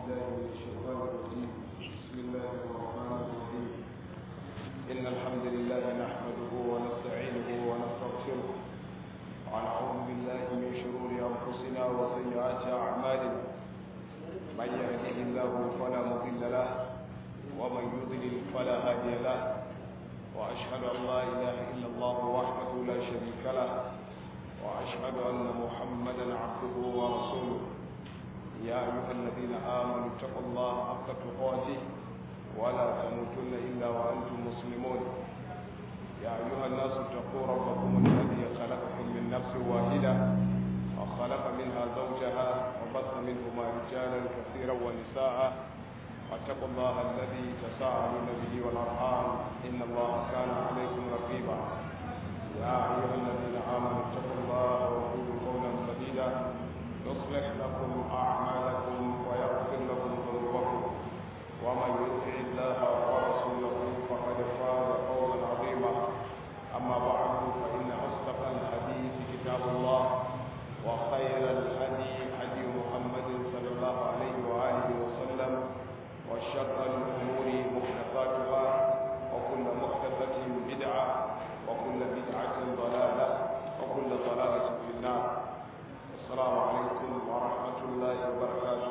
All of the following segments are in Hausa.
بالله من الشيطان الرجيم بسم الله الرحمن الرحيم إن الحمد لله نحمده ونستعينه ونستغفره ونعوذ بالله من شرور أنفسنا وسيئات أعمالنا من يهده الله فلا مضل له ومن يضلل فلا هادي له وأشهد أن لا إله إلا الله وحده لا شريك له وأشهد أن محمدا عبده ورسوله يا أيها الذين آمنوا اتقوا الله حق تقاته ولا تموتن إلا وأنتم مسلمون يا أيها الناس اتقوا ربكم الذي خلقكم من نفس واحدة وخلق منها زوجها وبث منهما رجالا كثيرا ونساء واتقوا الله الذي تساءلون به والأرحام إن الله كان عليكم رقيبا يا أيها الذين آمنوا اتقوا الله وقولوا قولا سديدا يصلح لكم أعمالكم ويغفر لكم ذنوبكم ومن يطع الله ورسوله فقد فاز فوزا عظيما أما بعد فإن أصدق الحديث كتاب الله وخير الهدي هدي محمد صلى الله عليه وآله وسلم وشر الأمور محدثاتها وكل محدثة بدعة وكل بدعة ضلالة وكل ضلالة في النار السلام عليكم ورحمة الله وبركاته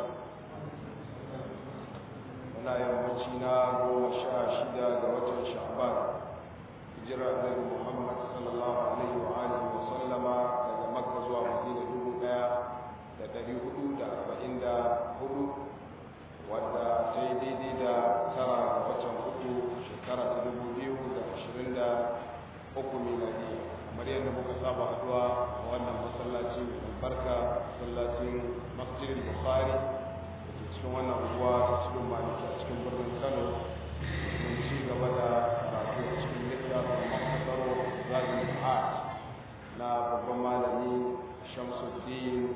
muna yammaci na goma sha shida ga watan sha'ban hijira annabi muhammad sallallahu alaihi wa alihi wa sallama daga makka zuwa madina dubu daya da dari hudu da arba'in da hudu wadda ta yi daidai da tara ga watan hudu shekara ta dubu biyu da ashirin da uku miladi kamar yadda muka saba haduwa a wannan masallaci mai albarka masallacin masjidin bukhari da ke cikin wannan unguwa ta cikin maliki a cikin birnin kano mun ci gaba da karatu a cikin littafin makasaro zagin art na babban malami shamsuddin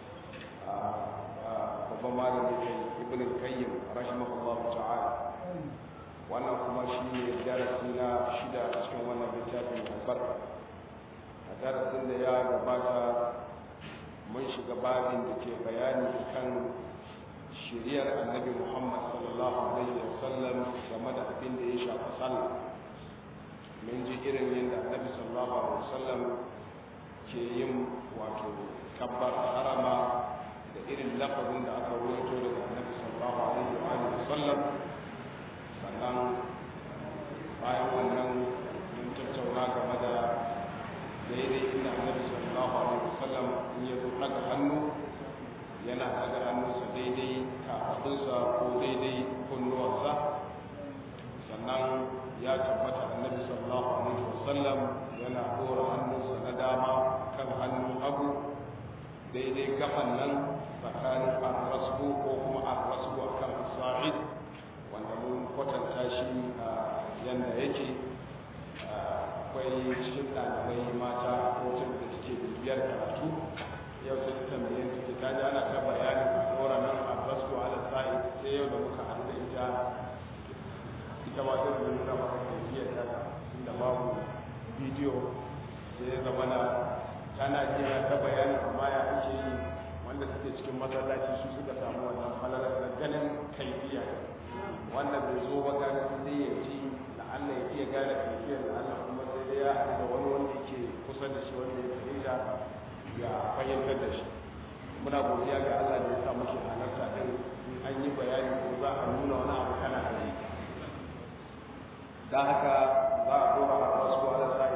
babban malami kai ibn qayyim rahimahullahu ta'ala wannan kuma shi ne darasi na shida a cikin wannan littafin albarka a darasin da ya gabata mun shiga babin da ke bayani kan shiriyar annabi muhammad sallallahu alaihi wasallam game da abin da ya shafi sallah mun ji irin yadda annabi sallallahu alaihi wasallam ke yin wato kabbar harama da irin lafazin da aka ruwaito daga annabi sallallahu alaihi wasallam sannan bayan wannan mun tattauna game da daidai inda annabi sallallahu alaihi wasallam in ya zo daga hannu yana daga hannunsa daidai kafadunsa ko daidai kunnuwarsa sannan ya tabbata annabi sallallahu alaihi wasallam yana dora hannunsa na dama kan hannun hagu daidai gafan nan tsakanin arrasku ko kuma arrasku akan sa'id wanda mun kwatanta shi a yanda yake akwai cikin ɗalibai mata ko da suke bibiyar karatu yau sai ta tambaye su ta ji ana ta bayanin a ɗora nan a basu ala sa'i sai yau da muka haɗu da ita ita ma sai da nuna maka kaifiyar ta inda babu bidiyo sai ya zama na tana jira ta bayanin amma ya ake yi wanda suke cikin masallaci su suka samu wannan falalar da ganin kaifiya wanda bai zo ba gane sai ya ji da Allah ya iya gane kaifiyar da Allah kuma sai dai ya haɗu da wani wanda yake kusa da shi wanda ya fahimta ya fahimtar da shi muna godiya ga Allah da ya sa muke halarta din an yi bayani ko za a nuna wani abu kana da yi dan haka za a dora a wasu ala sa'i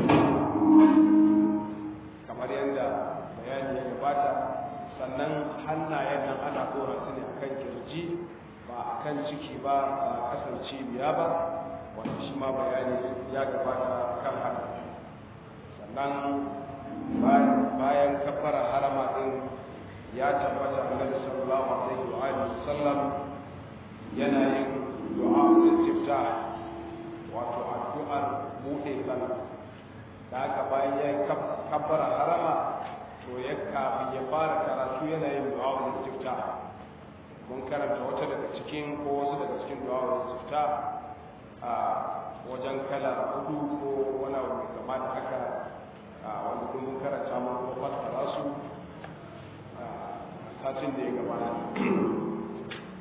kamar yadda bayani ya gabata sannan hannayen nan ana dora su ne akan kirji ba a kan ciki ba ba a kasan cibiya ba wanda shi ma bayani ya gabata kan haka sannan bayan kafara harama din ya tabbata annabi sallallahu alaihi wa alihi sallam yana yin du'a istiftah wato addu'ar bude sallah da haka bayan ya kafara harama to ya kafin ya fara karatu yana yin du'a istiftah mun karanta wata daga cikin ko wasu daga cikin du'a istiftah a wajen kala hudu ko wani abu mai kama da haka wanda kun mun karanta mun kuma fassara su satin da ya gabata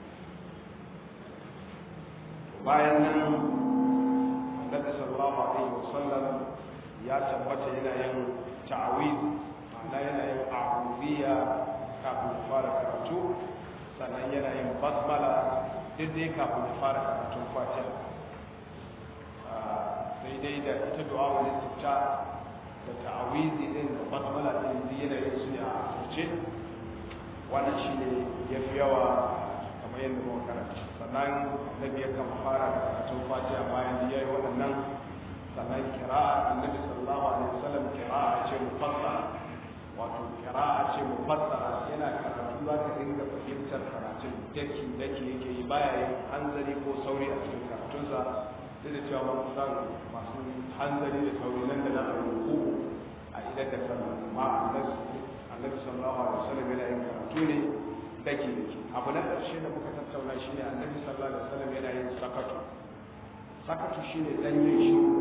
bayan nan annabi sallallahu alaihi wasallam ya tabbata yana yin ta'awiz ma'ana yana yin a'udiyya kafin fara karatu sannan yana yin basmala duk dai kafin fara karatun fatiha sai dai da ita du'a wani tuta da ta'awizi din da basmala din duk yana yin su ne a turce wannan shine yafi yawa kamar yadda muka karanta sannan annabi yakan fara karatun fatiha bayan da yayi waɗannan sannan kira'a annabi sallallahu alaihi wasallam kira'a ce mufassara wato kira'a ce mufassara yana karatu za ka dinga fahimtar karatun daki daki yake yi baya yin hanzari ko sauri a cikin karatunsa duk da cewa mun san masu hanzari da sauri nan da nan a ruku a idan da sallah amma annabi sallallahu alaihi wasallam yana yin karatu ne daki daki abu na ƙarshe da muka tattauna shine annabi sallallahu alaihi wasallam yana yin sakatu sakatu shine dan yin shiru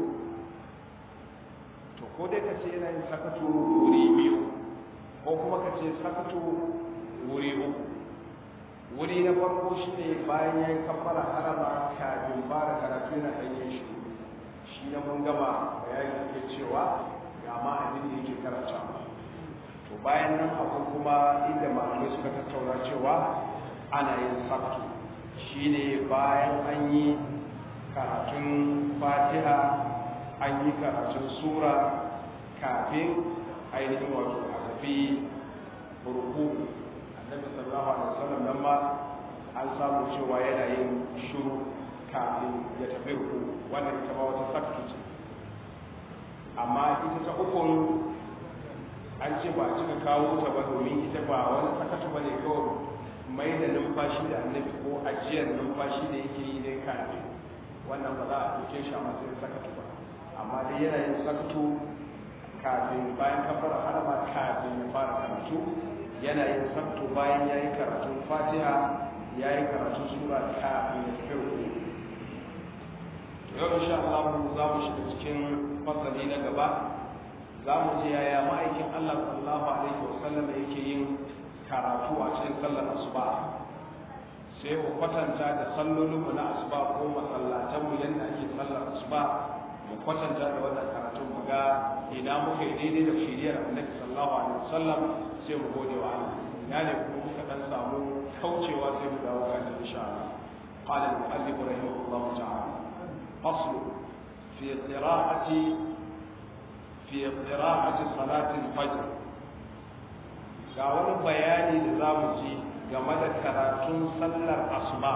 to ko dai ka ce yana yin sakatu wuri biyu ko kuma ka ce sakatu wuri uku wuri na farko shine bayan ya yi kammala harama kafin fara karatu yana dan yin shiru shi na mun gama bayani ke cewa ga ma abin da yake karanta to bayan nan akwai kuma inda malamai suka tattauna cewa ana yin sabtu shine bayan an yi karatun fatiha an yi karatun sura kafin ainihin wato a tafi ruku annabi sallallahu alaihi wasallam nan ma an samu cewa yana yin shuru kafin ya tafi ruku wannan ita ma wata sabtu ce amma ita ta ukun an ce ba a cika kawo ta ba domin ita ba wani sakatu ba ne kawai mai da numfashi da annabi ko ajiyar numfashi da yake yi ne kafin wannan ba za a ɗauke shi a matsayin sakatu ba amma dai yana yin sakatu kafin bayan kafara harama kafin ya fara karatu yana yin sakatu bayan ya yi karatun fatiha ya yi karatun sura kafin ya tafi ruku yau insha Allah za mu shiga cikin fasali na gaba za mu ji yaya ma'aikin Allah sallallahu alaihi wasallam yake yin karatu a cikin sallar asuba sai mu kwatanta da sallolin mu na asuba ko masallatan mu yanda ake sallar asuba mu kwatanta da wannan karatu mu ga ina muka yi daidai da shiriyar Annabi sallallahu alaihi wasallam sai mu gode wa Allah ina ne kuma muka dan samu kaucewa sai mu dawo kan insha Allah قال المؤلف رحمه الله تعالى فصل في قراءة في قراءة صلاة الفجر ga wani bayani da za mu ji game da karatun sallar asuba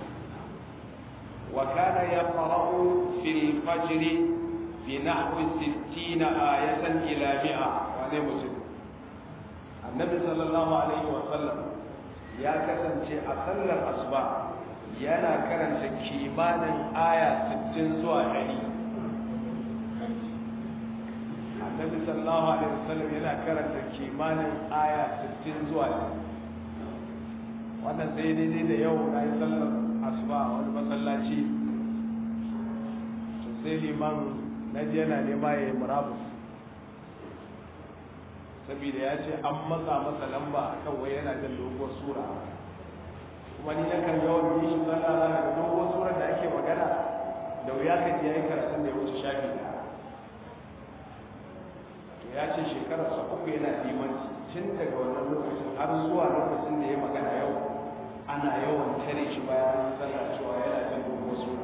wa kana yaqra'u fil fajr bi nahwi 60 ayatan ila 100 wane mutum annabi sallallahu alaihi wa sallam ya kasance a sallar asuba yana karanta kimanin aya 60 zuwa 100 annabi sallallahu alaihi wasallam yana karanta kimanin aya 60 zuwa wannan sai daidai da yau na yi sallar asuba a wani masallaci to sai liman na je yana nema ya yi murabus saboda ya ce an matsa masa lamba a kan wai yana jin doguwar sura kuma ni na kan yawan yi shi sallah za ga doguwar surar da ake magana da wuya ka ji ya yi karatun da ya wuce shafi da ya ce shekararsa uku yana limanci tun daga wannan lokacin har zuwa lokacin da ya magana yau ana yawan tare shi bayan sallah cewa yana jin dogon sura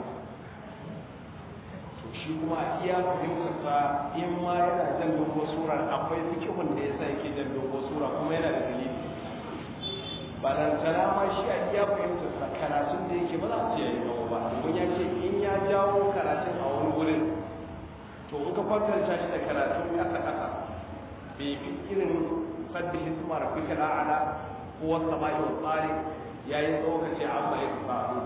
to shi kuma iya fahimtarsa in ma yana jan dogon sura akwai fikihun da yasa yake jan dogon sura kuma yana da dalili balantana ma shi a iya fahimtarsa karatun da yake ba za a ce ya yi ba domin ya ce in ya jawo karatun a wani wurin to in ka kwatanta shi da karatun ƙasa ƙasa bai fi irin sabbi hisma rabbika al'ala ko wasa ma'i wa tsari yayin tsokace amma ya faru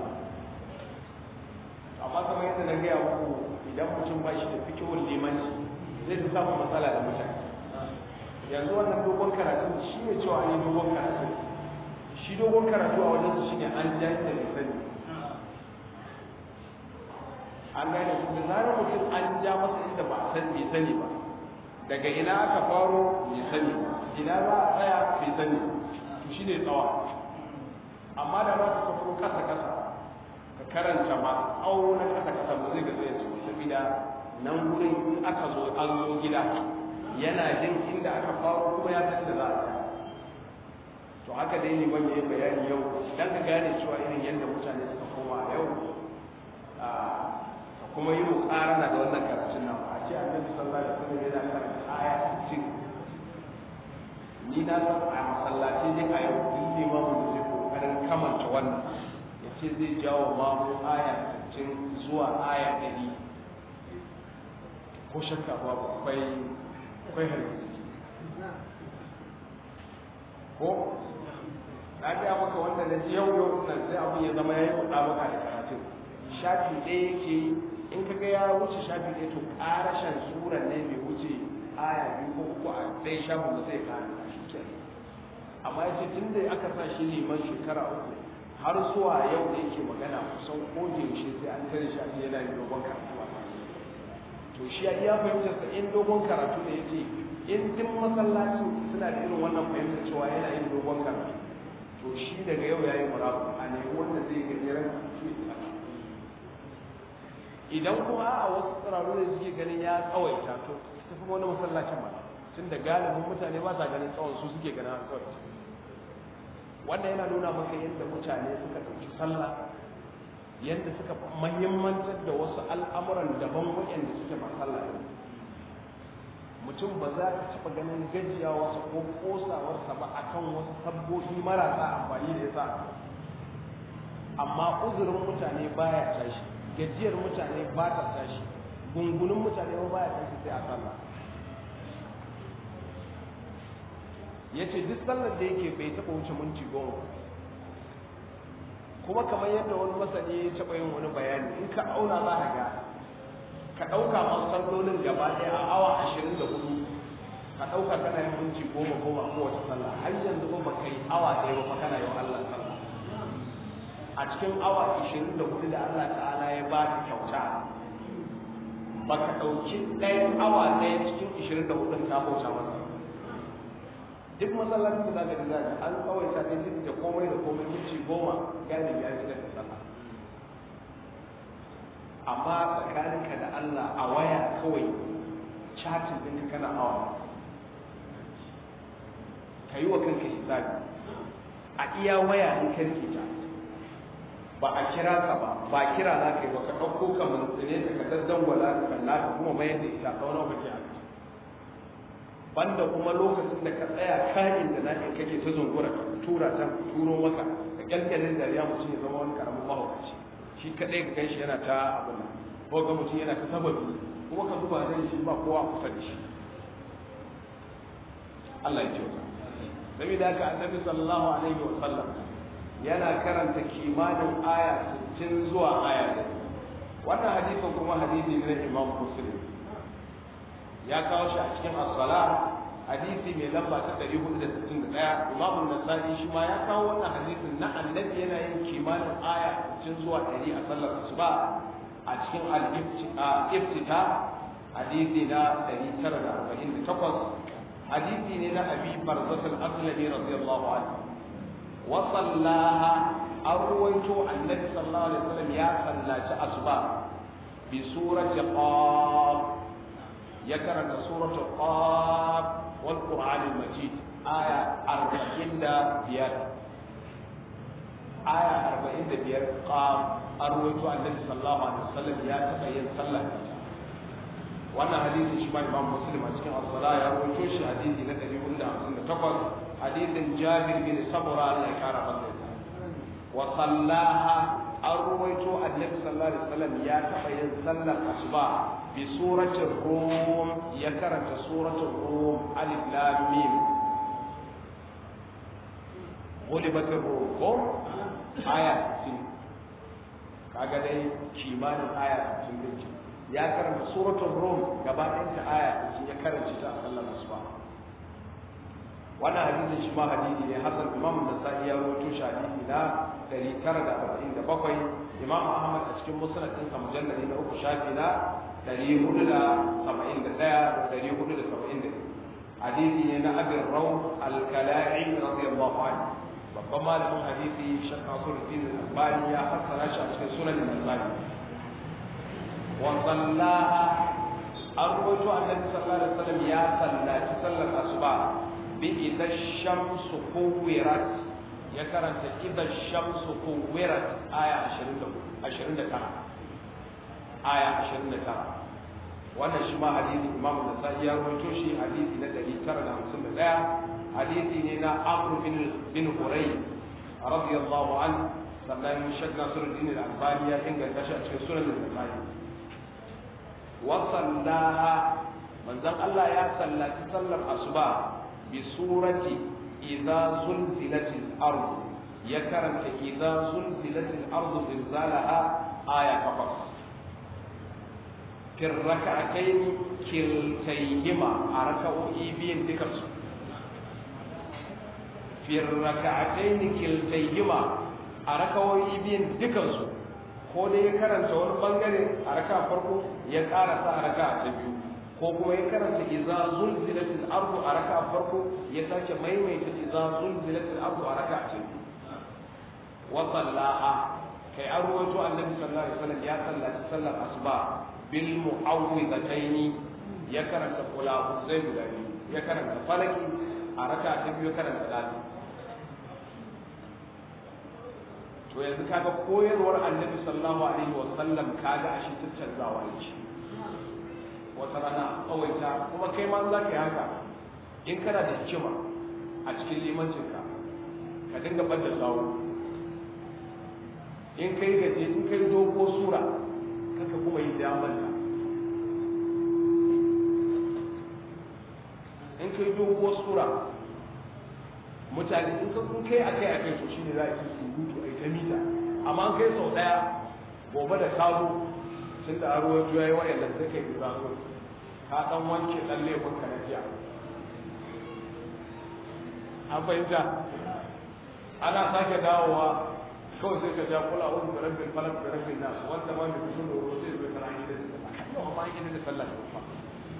amma kamar yadda na gaya muku idan mutum ba shi da fikihun limanci zai fi samun matsala da mutane yanzu wannan dogon karatu shi ne cewa ne dogon karatu shi dogon karatu a wajen shi ne an ja da sani an gane da zarar mutum an ja masa inda ba a san bai sani ba daga ina aka faro bai sani ina za a tsaya bai sani to shi ne tsawa amma da za ka tafi kasa kasa ka karanta ma au na kasa kasa ba zai ga zai su saboda nan gurin in aka zo an zo gida yana jin inda aka faro kuma ya san da za a to haka dai ne ban yi bayani yau dan ka gane cewa irin yadda mutane suka koma a yau ka kuma yi mukarana da wannan karatun nan a ce annabi sallallahu alaihi wasallam yana karanta aya 60 ni na san a masallaci ne a yau duk limamin da zai kokarin kamanta wannan ya ce zai jawo mamu aya 60 zuwa aya 100 ko shakka babu akwai akwai hargitsi ko na gaya maka wanda na ji yau yau nan sai abin ya zama ya yi kuɗa maka da karatun shafi ɗaya yake in ka ga ya wuce shafi ɗaya to ƙarashen suran ne bai wuce aya biyu ko uku a ɗaya shafin da zai kare shi ke amma ya ce tun da aka sa shi liman shekara uku har zuwa yau da yake magana kusan ko da yaushe sai an tare shi a yana yin dogon karatu to shi ya iya fahimtar sa in dogon karatu ne yace in duk masallaci suna da irin wannan fahimtar cewa yana yin dogon karatu to shi daga yau yayi murabu a nemi wanda zai gajeren karatu idan kuma a wasu tsiraru da suke ganin ya tsawaita to ta fi wani masallacin ba tun da galibin mutane ba sa ganin tsawon su suke ganin an tsawaita wannan yana nuna maka yadda mutane suka ɗauki sallah yadda suka mahimmantar da wasu al'amuran daban waɗanda suke ba sallah ne mutum ba za ka taɓa ganin gajiya wasu ko ƙosawarsa ba a kan wasu sabbobi marasa amfani da ya sa amma uzurin mutane baya tashi gajiyar mutane ba ta tashi gungunin mutane ba baya tashi sai a sallah ya ce duk sallar da yake bai taɓa wuce minti goma kuma kamar yadda wani masani ya taɓa yin wani bayani in ka auna za ka ga ka ɗauka masu sallolin gaba ɗaya a awa ashirin da hudu ka ɗauka kana yin minti goma goma kowace sallah har yanzu ba ba kai awa ɗaya ba kana yin Allah sallah a cikin awa ashirin da hudu da Allah ta'ala ya ba ka kyauta ba ka ɗauki ɗayan awa ɗaya cikin ashirin da hudun ka bauta masa duk masallacin da zaka ji zaka an tsawaita ne duk da komai da komai minti goma galibi ya shiga da sallah amma tsakaninka da Allah a waya kawai chatin ɗinka kana awa ka yi wa kanka hisabi a iya waya in ka rike ta ba a kira ka ba ba kira za ka yi ba ka ɗauko ka mantsine ta ka daddangwala ka kalla ka kuma mayar da ita tsawon lokaci a banda kuma lokacin da ka tsaya kayan da na kake ta zungura ka tura ta turo maka da kyalkyalin dariya mutum ya zama wani karamin mahaukaci shi kadai ka ganshi yana ta abin nan ko ga mutum yana ta sababi kuma ka zuba zai shi ba kowa kusa da shi Allah ya kyauta saboda haka annabi sallallahu alaihi wa sallam yana karanta kimanin aya 60 zuwa aya wannan hadisin kuma hadisi ne na Imam Muslim ya kawo shi a cikin as-sala hadisi mai lamba ta 461 Imam an-Nasa'i shi ma ya kawo wannan hadisin na annabi yana yin kimanin aya 60 zuwa 100 a sallar asuba a cikin al-iftita hadisi na 948 hadisi ne na Abi Barzah al-Aslami radiyallahu anhu wa sallaha an ruwaito annabi sallallahu alaihi wasallam ya sallaci asuba bi surati qaf ya karanta suratul qaf wal qur'an al majid aya 45 aya 45 qaf an ruwaito annabi sallallahu alaihi wasallam ya taba yin sallah wannan hadisi shi ma imam muslim a cikin as-sala ya rawaito shi hadisi na 458 hadisin jabir bin sabra Allah ya kara masa wa sallaha an ruwaito annabi sallallahu alaihi wasallam ya taba yin sallar asuba bi suratul rum ya karanta suratul rum alif lam mim غلبت الروم aya 60 kaga dai kimanin aya 60 din ya karanta suratul rum gaba ɗayanta aya sun ya karanta ta a sallar asuba wannan hadisin shi ma hadisi ne hasan imam nasa'i ya rawaito shi hadisi na 947 imam ahmad a cikin musnad ɗinsa mujalladi na uku shafi na 471 da 472 hadisi ne na abin raw al-kala'i radiyallahu anhu babban malamin hadisi shakka suluddin al albani ya fassara shi a cikin sunan al-albani wa sallaha an rawaito annabi sallallahu alaihi wasallam ya sallaci sallar asuba bi idza shamsu kuwirat ya karanta idza shamsu kuwirat aya 29 aya 29 wannan shi ma hadisi imam nasa'i ya rawaito shi hadisi na 951 hadisi ne na amr bin bin huray radiyallahu anhu sannan shek nasiruddin al-albani ya inganta shi a cikin sunan al-nasa'i wa sallaha manzon Allah ya sallaci sallar asuba bi surati idza zulzilatil ard ya karanta idza zulzilatil ard zilzalaha aya 8 في الركعتين كلتيهما أركعوا إيبين ذكرت في الركعتين كلتيهما أركعوا إيبين ذكرت ko dai ya karanta wani bangare a raka farko ya karasa a raka ta biyu ko kuma ya karanta idza zulzilatil ardu a raka farko ya sake maimaita idza zulzilatil ardu a raka ta biyu wa sallaha kai an ruwaito annabi sallallahu alaihi wasallam ya sallaci sallar asuba bil mu'awwidataini ya karanta kula zai guda biyu ya karanta falaki a raka ta biyu karanta dali to yanzu kaga koyarwar annabi sallallahu alaihi wa sallam kaga ashe tattanzawa yake wata rana tsawaita kuma kai ma za ka yi haka in kana da hikima a cikin limancinka ka dinga ɓadda sawu in kai gaje in kai dogo sura kaka kuma yi da manta in kai dogo sura mutane in ka kun kai akai akai to shine za a yi surutu ai ta mita amma an kai sau daya gobe da kazo tun da aro ya juya yi wa'annan sai kai za su ka dan wanke dan laifin ka na jiya an fahimta ana sake dawowa kawai sai ka ja kula wani da rabin falak da rabin nasu wanda ma mai kusur da wuro sai zai kana yi da sallah yau ma yi da sallah da kuma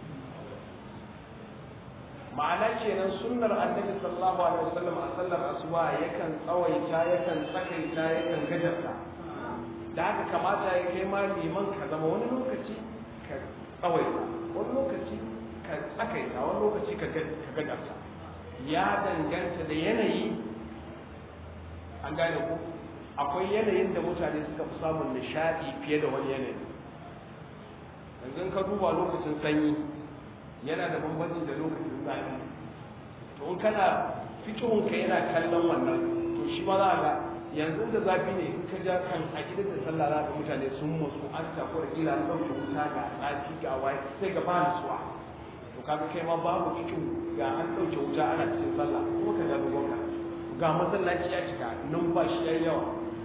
ma'ana kenan sunnar annabi sallallahu alaihi wasallam a sallar asuba yakan tsawaita yakan tsakaita yakan gajarta da haka kamata ya kai ma liman ka zama wani lokaci ka tsawaita wani lokaci ka tsakaita wani lokaci ka gajarta ya danganta da yanayi an gane ko akwai yanayin da mutane suka fi samun nishadi fiye da wani yanayi yanzu ka duba lokacin sanyi yana da bambanci da lokacin zafi to in kana fikihunka yana kallon wannan to shi ma za ga yanzu da zafi ne in ka ja kan a gidan da sallah za ga mutane sun musu an tafi da kila an ɗauke wuta ga zafi ga waye sai ga ba nutsuwa to kaga kai ma babu fikihu ga an ɗauke wuta ana cikin sallah kuma ka ja dogon ka ga masallaci ya cika numfashi ya yawa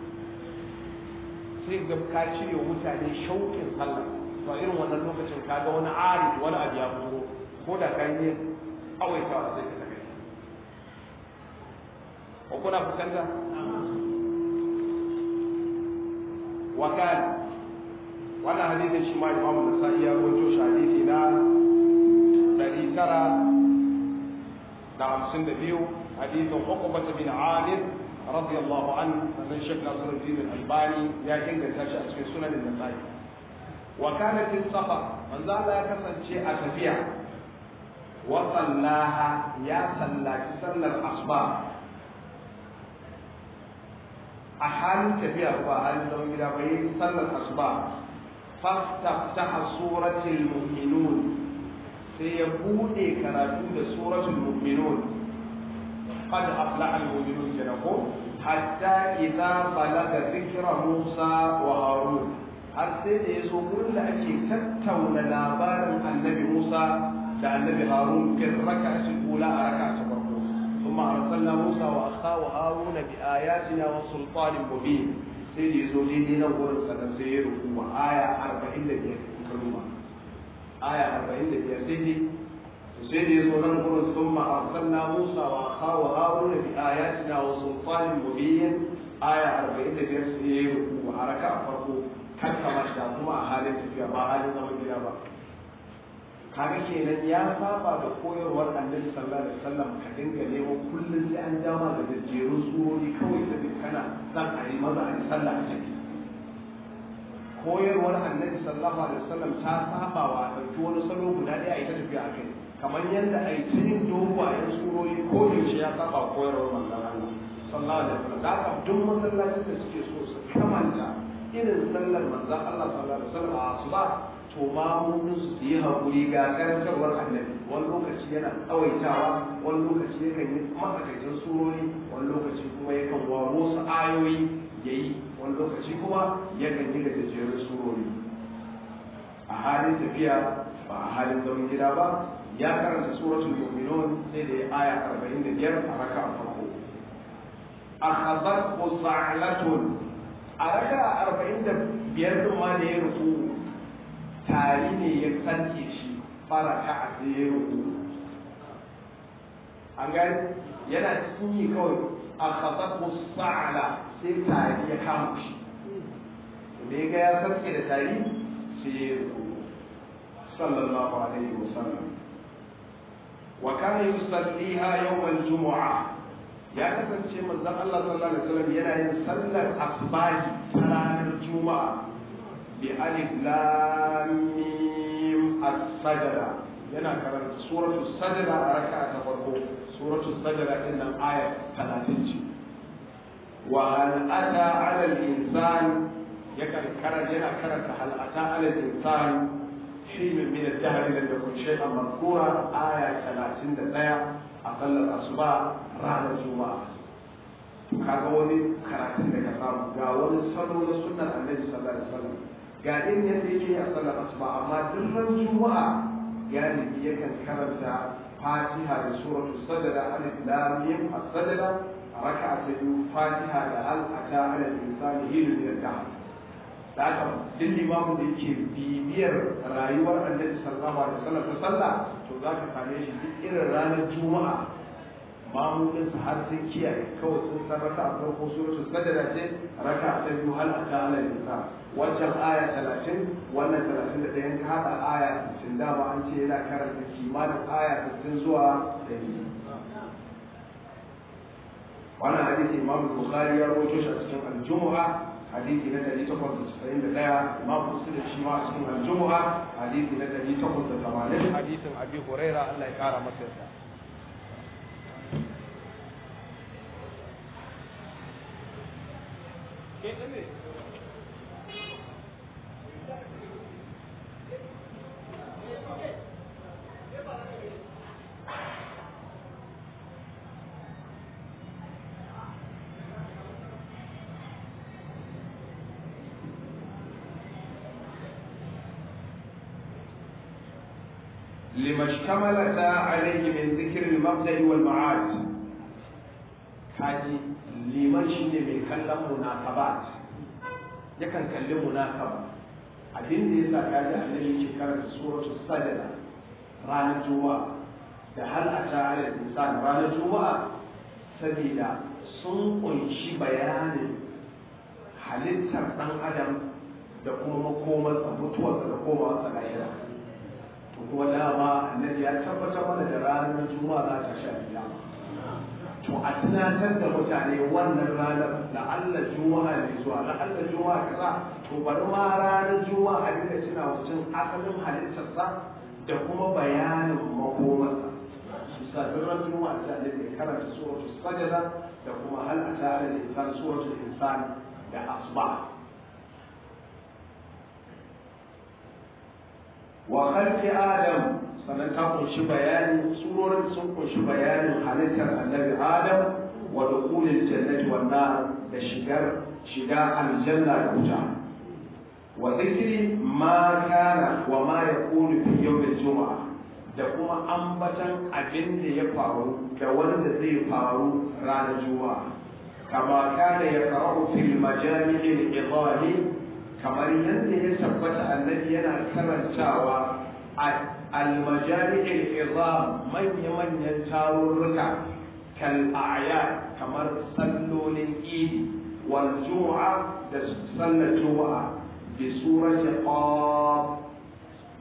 sai ga ka cire mutane shauƙin sallah to a irin wannan lokacin ka ga wani ari wani abu ya fito ko da ka yi awaitawa sai ka tafi ko kuna fuskanta wakal wannan hadisin shi ma imamu nasa'i ya rawaito shi hadisi na ɗari tara da hamsin da biyu hadisin uqbah bin amir radiyallahu anhu sannan shek nasiruddin al-albani ya inganta shi a cikin sunan nasa'i wa kanat safa manzo Allah ya kasance a tafiya wa sallaha ya sallaci sallar asuba a halin tafiya ba halin zaman gida ba yi sallar asuba fastaftaha suratul mu'minun sai ya bude karatu da suratul mu'minun qad aflaha al-mu'minun kenan ko hatta idza balaga dhikra Musa wa Harun har sai da yazo gurin da ake tattauna labarin annabi Musa da annabi Harun fi rak'ati ula a raka'a ta farko ثم أرسلنا موسى وأخاه هارون بآياتنا وسلطان مبين سيدي زوجي نور سنسير وآية أربعين لبيا كلمة آية أربعين لبيا سيدي سيدي زوجي ثم أرسلنا موسى وأخاه هارون بآياتنا وسلطان مبين آية أربعين لبيا سيدي وحركة فرقو kan kamar da kuma a halin tafiya ba halin zaman gida ba kaga kenan ya saba da koyarwar annabi sallallahu alaihi wasallam ka dinga neman kullum sai an dama da jajjerun surori kawai da kana zan a yi maza a yi sallah a ciki koyarwar annabi sallallahu alaihi wasallam ta saba wa ɗauki wani salo guda ɗaya a yi ta tafiya a kai kamar yadda a yi ta yin dogayen surori ko yaushe ya saba wa koyarwar manzon Allah sallallahu alaihi wasallam da haka duk masallacin da suke so su kamanta irin sallar manzon Allah sallallahu alaihi wasallam a asuba to ma mun su su yi haƙuri ga karantarwar annabi wani lokaci yana tsawaitawa wani lokaci yakan yi matsakaicin surori wani lokaci kuma yakan waro su ayoyi ya yi wani lokaci kuma yakan yi gajejjerun surori a halin tafiya ba a halin zaman gida ba ya karanta suratul mu'minun sai da ya aya 45 a raka a farko akhazat sa'latun a raka 45 din ma da ya rufu tari ne ya kanke shi fara ka a sai ya rufu an gani yana cikin yi kawai akhazat sa'la sai tari ya kama shi da ya ga ya sarki da tari sai ya rufu sallallahu alaihi wasallam wa kana yusalliha yawm al-jumu'ah ya kasance manzon Allah sallallahu alaihi wasallam yana yin sallar asbahi ta ranar juma'a bi alif lam mim as-sajda yana karanta suratul sajda a raka'a ta farko suratul sajda din nan aya 30 ce wa hal ata 'ala al-insan yakan karanta yana karanta hal ata 'ala al-insan حين من الدهر لم يكن شيئا مذكورا آية 31 أقل الأصبع رانا الجمعة kaga wani karatun da ka samu ga wani salo na sunnar annabi sallallahu alaihi wasallam ga irin yadda yake a sallar asuba amma duk ran juma'a galibi yakan karanta fatiha da suratul sajda alif lam mim as-sajda raka'a ta biyu fatiha da hal ata ala al-insani hilu min al-dahr da haka duk limamin da yake bibiyar rayuwar annabi sallallahu alaihi wasallam ta sallah to za ka same shi duk irin ranar juma'a mamunin su har sun kiyaye kawai sun san raka a farko suratul sajda ce raka ta biyu hal ata ala nisa wancan aya 30 wannan 31 ka hada aya 60 da ba an ce yana karanta kimanin aya 60 zuwa 100 wannan hadisi imam bukhari ya rawaito shi a cikin al-jumu'a hadisi na ɗari takwas da casa'in da ɗaya imam muslim shi ma a cikin aljumu'a hadisi na ɗari takwas da tamanin hadisin abi huraira allah ya kara masa yarda لما اشتملت عليه من ذكر المبدأ والمعاد kaji liman shi ne mai kallon munasabat yakan kalli munasaba abin da ya sa kaji annabi yake karanta suratu sajada ranar juma'a da hal a ta ala insan ranar juma'a saboda sun kunshi bayanin halittar dan adam da kuma makomarsa mutuwarsa da komawarsa lahira kuma dama annabi ya tabbatar mana da ranar juma'a za ta sha kiyama to a tunatar da mutane wannan ranar da Allah juma'a ne zuwa da Allah juma'a kaza to bari ma ranar juma'a a dinga tuna mutum asalin halittarsa da kuma bayanin makomarsa su sa duk ran juma'a da annabi ya karanta suratul sajda da kuma hal ata ala insan suratul insan da asba wa khalqi adam sannan ta kunshi bayani surorin sun kunshi bayanin halittar annabi adam wa dukhulil jannati wan nar da shigar shiga aljanna da wuta wa dhikri ma kana wa ma yakunu fi yawmil jumu'a da kuma ambatan abin da ya faru da wanda zai faru ranar juma'a kama kana yaqra'u fil majami'il idahi kamar yadda ya tabbata annabi yana karantawa a almajami'il izam manya-manyan tarurruka kal a'yad kamar sallolin idi wal juma'a da sallar juma'a bi surati qaf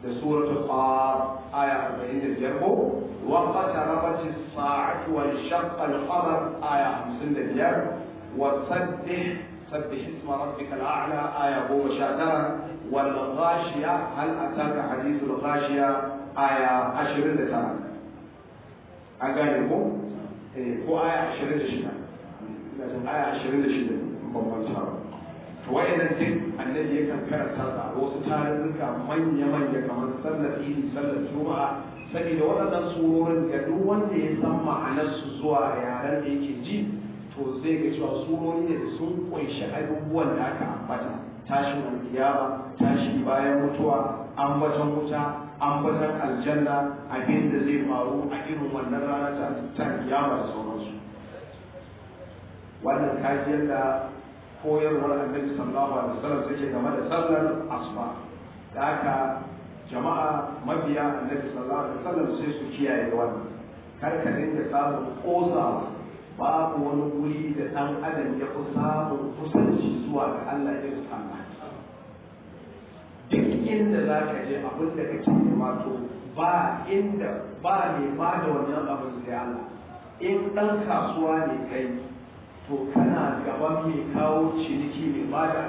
da suratul qaf aya 45 ko wa qatarabat as-sa'atu wa shaqqa al-qamar aya 55 wa sabbih sabbih isma rabbikal a'la aya 19 wal ghashiya hal ataka hadithul ghashiya aya 29 an gane ko eh ko aya 26 ina jin aya 26 ban manta ba to wayannan duk annabi yakan karanta da wasu tarurruka manya-manya kamar sallar idi sallar juma'a saboda waɗannan surorin ga duk wanda ya san ma'anarsu zuwa yaren da yake ji to zai ga cewa surori ne da sun kunshi abubuwan da aka ambata tashin alkiyama tashi bayan mutuwa ambaton wuta ambaton aljanna abin da zai faru a irin wannan rana ta kiyama da sauransu wannan kajiyar da koyarwar annabi sallallahu alaihi wasallam take game da sallar asuba da haka jama'a mabiya annabi sallallahu alaihi wasallam sai su kiyaye wannan kar ka dinga samun kosawa babu wani wuri da dan adam ya fi samun kusanci zuwa ga Allah irin Allah duk inda za ka je abin da kake nema to ba inda ba ne ba da wannan abin sai Allah in dan kasuwa ne kai to kana gaban mai kawo ciniki mai bada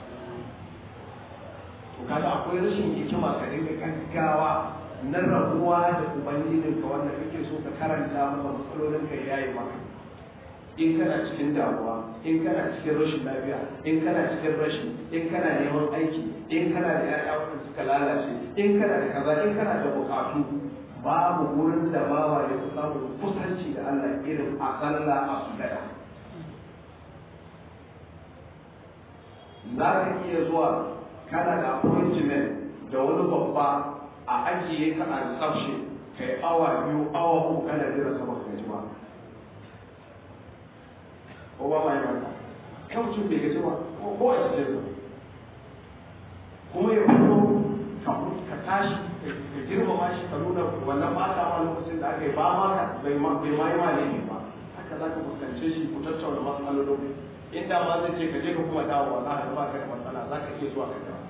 to kaga akwai rashin hikima ka dinga gaggawa na rabuwa da ubangijin ka wanda kake so ka karanta masa matsalolin ka yayi maka in kana cikin damuwa in kana cikin rashin lafiya in kana cikin rashi in kana neman aiki in kana da ƴaƴa wanda suka lalace in kana da kaza in kana da bukatu babu wurin da bawa ya fi samun kusanci da Allah irin a sallah a sujada za ka iya zuwa kana da appointment da wani babba a ajiye ka a reception ka yi awa biyu awa uku kana jira sama ka gaji ba ko ba ma yi mata kan mutum bai gaji ba ko a cikin sa kuma ya fito ka tashi ka girmama shi ka nuna wannan ba ta ma lokacin da aka yi ba ma ka bai ma yi ma ne ba haka za ka fuskance shi ku tattauna matsalolin inda ma zai ce ka je ka kuma dawowa za ka ba ka da matsala za ka iya zuwa ka dawo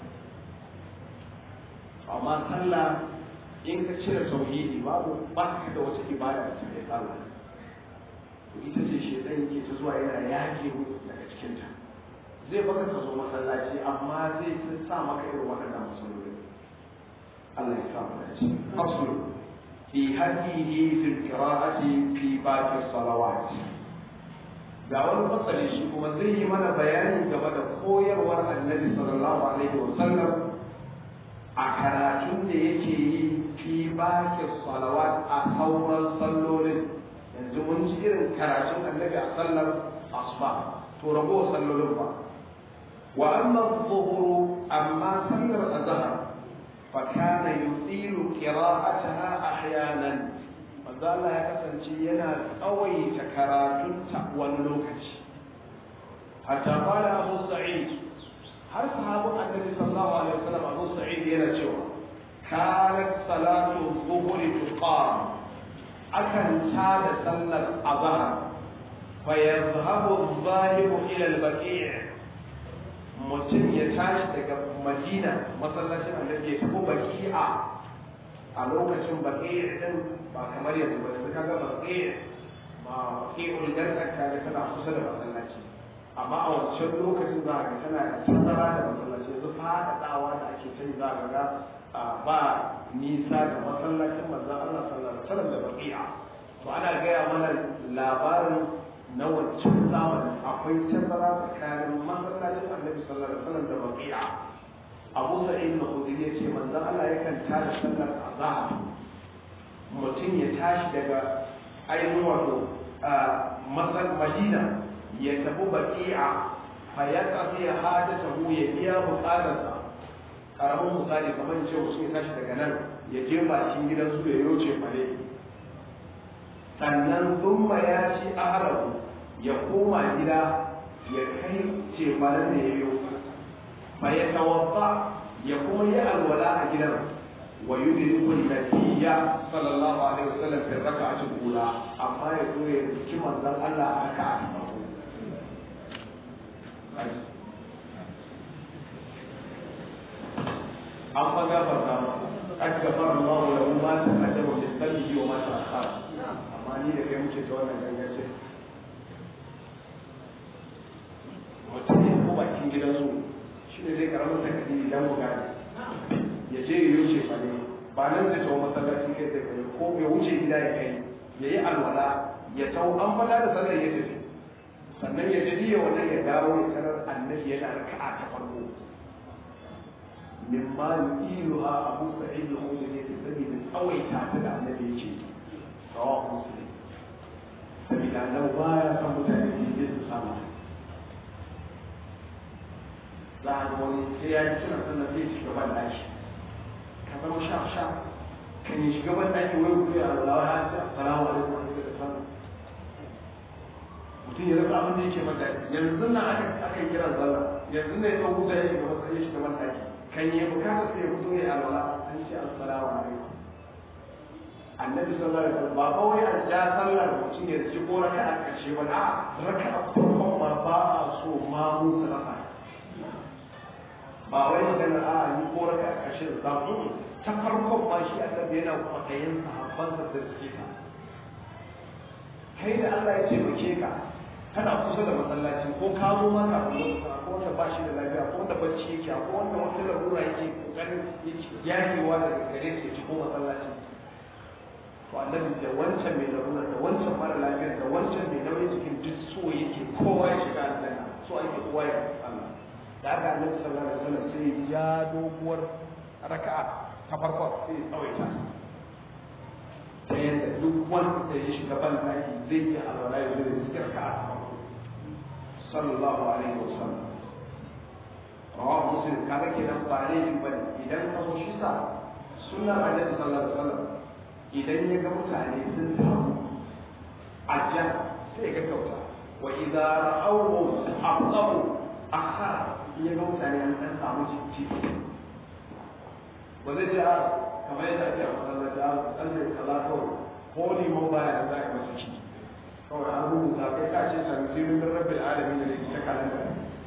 amma sallah in ka cire tauhidi babu ba ka da wata ibada da take sallah to ita ce shedan yake ta zuwa yana yake daga cikin ta zai baka ka zo masallaci amma zai sa maka irin waɗannan matsaloli Allah ya sa mu dace aslu fi hadihi fi qira'ati fi baqi salawat ga wani fasali shi kuma zai yi mana bayani game da koyarwar annabi sallallahu alaihi wasallam a karatun da yake yi fi baki salawat a sauran sallolin yanzu mun ji irin karatun annabi a sallar asuba to rago sallolin ba wa amma zuhuru amma sallar azhar fa kana yutilu qira'ataha ahyanan manzo Allah ya kasance yana tsawaita karatunta wani lokaci hatta qala Abu Sa'id har sahabun Annabi sallallahu alaihi wasallam Abu Sa'id yana cewa kanat salatu dhuhri tuqam akan tada sallar azhar fa yadhhabu adh-dhahibu ila al-baqi' mutum ya tashi daga Madina masallacin Annabi ya tafi baqi'a a lokacin baqi'a din ba kamar yanzu ba yanzu kaga baqi'a ba baqi'ul janna kaga tana kusa da masallaci amma a wancan lokacin za ga tana da tazara da masallaci yanzu faɗaɗawa da ake ta za ka ga ba nisa da masallacin manzon Allah sallallahu alaihi wasallam da baqi'a to ana gaya mana labarin na wancan zamanin akwai tazara tsakanin masallacin annabi sallallahu alaihi wasallam da baqi'a Abu Sa'id al-Khudri ya ce manzon Allah yakan tada sallar azhar mutum ya tashi daga ainihin wato masal Madina ya tafi baqi'a fa ya qadi hajatahu ya biya bukatarsa karamin misali kamar ce wasu ya tashi daga nan ya je bakin gidan su ya yoce fare sannan thumma ya ci aharahu ya koma gida ya kai cefanen da ya yi fa ya tawaffa ya kuma yi alwala a gidan wa yudriku nabiyya sallallahu alaihi wasallam fi raka'ati ula amma ya zo ya ci manzon Allah a raka'a ta farko an fa gafarta qad ghafara Allahu lahu ma taqaddama min dhanbihi wa ma ta'akhkhara amma ni da kai muke ta wannan gangace mutum ya ko bakin gidansu shi ne zai karamin takardiri dan mu gane ya je ya wuce fa ne ba nan zai tawo masallaci kai sai kai ko ya wuce gida ya kai ya yi alwala ya tawo an fada da sallar ya tafi sannan ya je ya wannan ya dawo ya tarar annabi yana raka'a ta farko mimma yu'iluha abu sa'id al-khudri ne saboda tsawaita ta da annabi yake rawahu muslim saboda annabi baya son mutane su je su samu za a ga wani sai ya yi suna sannan zai shiga ban daki ka zama sha sha kan yi shiga ban daki wai kuma ya Allah ya ce assalamu alaikum wa rahmatullahi wa barakatuh mutum ya rasa abin da yake ban daki yanzu nan aka aka kira sallah yanzu ne ya huta ya shiga ban ya shiga ban daki kan yi bukata sai ya fito ya alwala an ce assalamu alaikum annabi sallallahu alaihi wasallam ba kawai a ja sallar mutum ya ci ko raka'a karshe ba a raka'a farkon ma ba a so ma mu salafa ba wai maganar a ni ko raka a ƙarshen zaɓu ta farkon ba shi annabi yana kwaɗayin sahabbansa da suke ta kai da Allah ya taimake ka kana kusa da masallaci ko ka zo ma kafin lokacin ko wanda ba shi da lafiya ko wanda bacci yake ko wanda wata larura yake kokarin yakewa daga gare su ci ko masallaci to annabi da wancan mai larura da wancan mara lafiya da wancan mai nauyin jikin duk so yake kowa ya shiga aljanna so ake kowa ya Allah da aka annabi sallallahu alaihi wasallam sai ya doguwar raka'a ta farko sai ya tsawaita ta yadda duk wanda ya shiga ban daki zai yi alwala ya zai cikin raka'a ta farko sallallahu alaihi wasallam rawahu muslim kaga kenan ba laifin bane idan ka so shi sa sunnar annabi sallallahu alaihi wasallam idan ya ga mutane sun taru ajjan sai ya gaggauta wa idza ra'awhum aqamu akhara in ya ga mutane an ɗan samu ciki ba zai ce a kamar yadda ake a masallaci a tsalle kaza kawai ko liman baya da za a yi masa ciki kawai an rubuta kai ka ce sami sirrin bin rabbil alamin da ta kalanda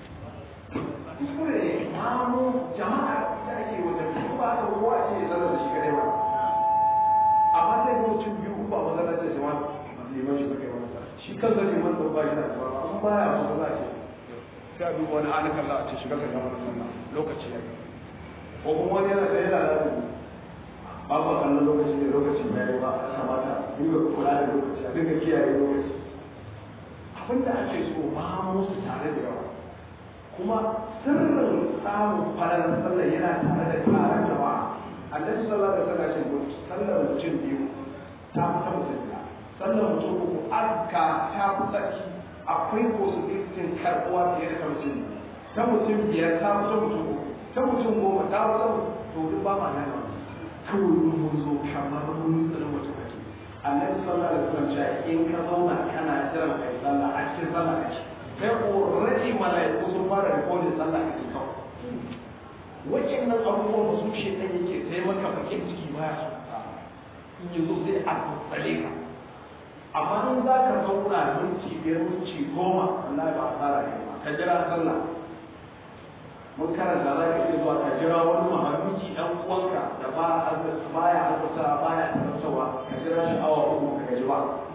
kuskure ne mamu jama'a da ake wata biyu ba da kowa ce ya zama da shi kadai ba amma sai ga mutum biyu uku a masallaci da jama'a liman shi kai wani shi kansa liman da ba shi da ba an baya a masallaci sai a duba wani anakan za a ce shiga kan gama sunna lokaci ya yi ko kuma wani yana tsaye da alaƙa ba ba kallon lokaci da lokaci ya yi ba a kamata dinga kula da lokaci a dinga kiyaye lokaci abin da ake so ma musu tare da yawa kuma sirrin samun falalar sallar yana tare da taron jama'a annabi sallallahu alaihi wasallam ce sallar mutum biyu ta fi ta mutum biyu sallar mutum uku arka ta fi tsaki akwai possibility karbuwa fiye da ta mutum ta mutum biyar ta fi ta mutum uku ta mutum goma ta fi ta to duk ba ma nan kawai mun zo kamar mun tsanin mutum ake annabi sallallahu alaihi wasallam ya in ka zauna kana jiran kai sallah a cikin sallah kake kai already malaiku sun fara rikodin sallah kake kawai waɗannan abubuwan ba su shi ɗan yake sai maka bakin ciki baya so in yi zo sai a tsatsale ka amma in za ka zauna minti biyar minti goma wallahi ba a tsara ne ba ka jira sallah mun karanta za ka iya zuwa ka jira wani mahaluki ɗan uwanka da ba baya azurta baya tarantawa ka jira shi awa uku ka gaji ba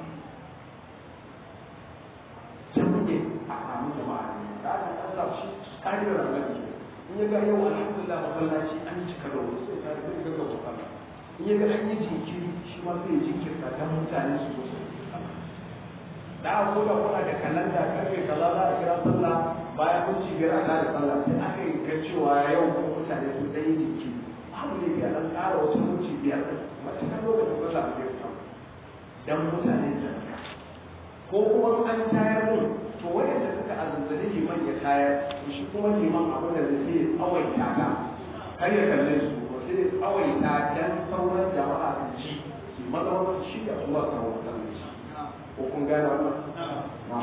can muke a samu jama'a ne da aka kasa shi ƙa'idar annabi in ya ga yau alhamdulillah masallaci an cika da wuri sai ka zai ga gaba sallah in ya ga an yi jinkiri shi ma sai ya jinkirta dan mutane su zo su da aka koda kuna da kalanda karfe kaza za a kira sallah bayan minti biyar a da sallah sai aka yi ga cewa yau kuma mutane sun ɗan yi jinkiri babu ne biya dan ƙara wasu minti biyar matuƙar lokacin sallah a zai samu dan mutane su ko kuma an tayar din to wayanda suka azanzali liman ya tayar to shi kuma liman abin da zai yi tsawaita ta kar ya kalle su ko sai tsawaita dan sauran jama'a su ci su maza wani shi da zuwa sauran sallah shi ko kun gane wannan na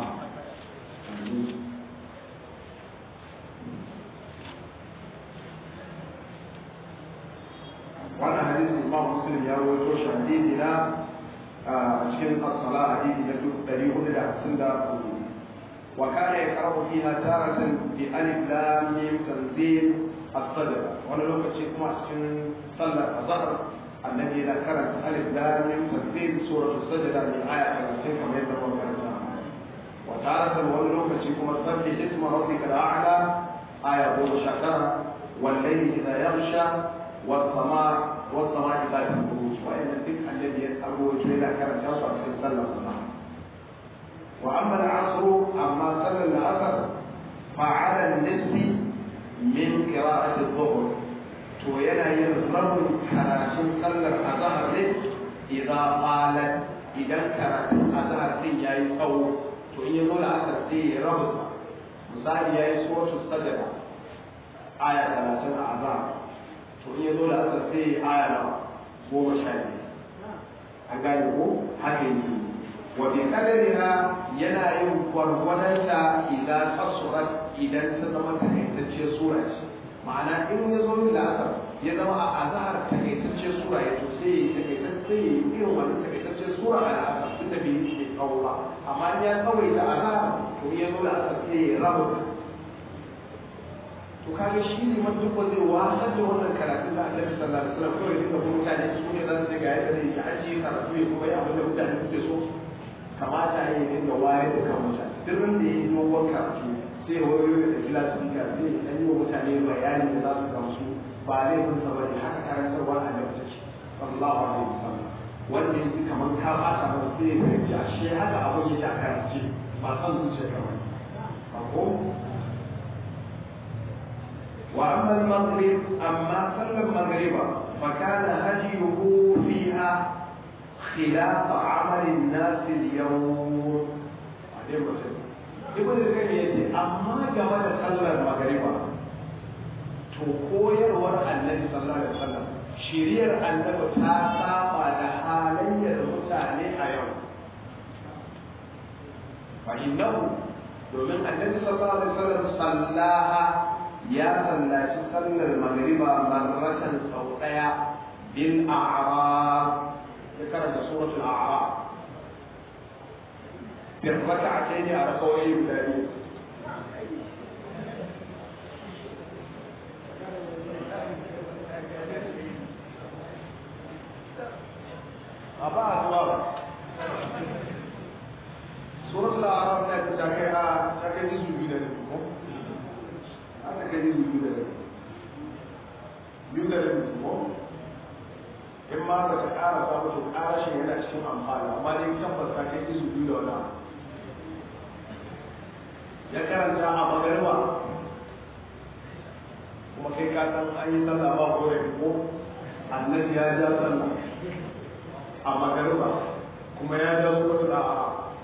wannan hadisi imam muslim ya rawaito shi hadisi na a cikin as-sala hadisi na 454 wa kana yaqra'u fiha taratan bi alif lam mim tanzil as-sajda wani lokaci kuma a cikin sallar azhar annabi yana karanta alif lam mim tanzil suratul sajda min aya 30 kamar yadda muka karanta wa taratan wani lokaci kuma sabbi isma rabbika al-a'la aya 19 wal layli idha yaghsha was samaa was samaa idha buruj wa inna duk annabi ya tsaro yana karanta su a cikin sallar azhar wa amma al-'asr amma sallar al-'asr fa 'ala an-nisbi min qira'ati adh-dhuhr to yana yin rabin karatun sallar azhar ne idan qalat idan karatun azhar din yayi tsawo to in yazo da asar sai ya rabu misali yayi suratul sajda aya 30 a azhar to in yazo da asar sai ya aya na goma sha biyu an gane ko haka yake wa bi qadariha yana yin gwargwadonta idan kasurat idan ta zama takaitacciyar sura ce ma'ana in ya zo da asar ya zama a azhar takaitacciyar sura ya to sai takaitacce irin wannan takaitacciyar sura a asar tun da bai yi tsawo ba amma in ya tsawaita azhar to ya zo da asar sai ya rabu to kaga shi ne man duk wanda wasar da wannan karatun da Annabi sallallahu alaihi wasallam kawai duka mutane su ne za su ga yadda zai ajiye karatu ya kuma yi abin da mutane suke so kamata ya yi dinga wayar da kan mutane duk wanda ya yi dogon karatu sai wayoyi da kila su dika zai dan yi wa mutane bayani da za su gamsu ba laifin sa bane haka karantarwa a da take sallallahu alaihi wasallam wanda yake kamar ka bata ba sai ya fahimci a shi haka abin yake a karance ba san zuciya kamar ba ko وأما المغرب أما صلى المغرب فكان هديه فيها خلاف عمل الناس اليوم ibn al-qayyim yace amma game da sallar magriba to koyarwar annabi sallallahu alaihi wasallam shiriyar annabi ta saba da halayyar mutane a yau fa innahu domin annabi sallallahu alaihi wasallam sallaha ya sallaci sallar magriba marratan sau daya bil a'rab ya karanta suratul a'rab في الركعتين على قوله الثاني أبا أسوار سورة الأعراف كانت تاكيها تاكي جزء جدا لكم هذا كجزء جدا لكم جدا لكم in ma ba ta ƙara sa ba to ƙara shi yana cikin amfani amma dai tabbas ka kai isu biyu da wani ya karanta a magarba kuma kai ka san an yi sallah ba ko ko annabi ya ja sallah a magarba kuma ya ja su wata da'a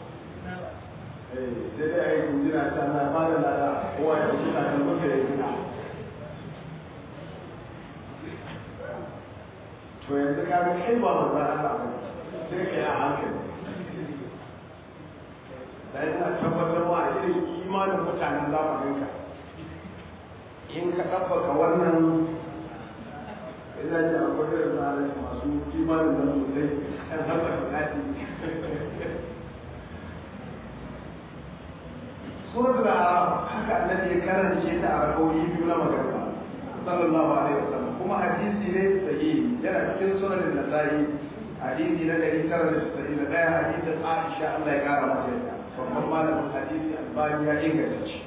sai dai a yi kunjina ta na ba da lada kowa ya wuce ta kan mutu ya gina to yanzu ka ga kai ba manzan Allah ba sai ka yi a hankali da yana tabbatar wa a irin imanin mutanen zamaninka in ka ɗabbaka wannan ina ji akwai irin tsarin masu imanin nan sosai kan harkar bukati suratul arab haka annabi ya karance ta a rakawoyi biyu na magana sallallahu alaihi wasallam kuma hadisi ne sahihi yana cikin sunan nasa'i hadisi na dari tara da tasa'in da ɗaya hadisin aisha Allah ya kara mata yadda babban malamin hadisi albani ya inganta shi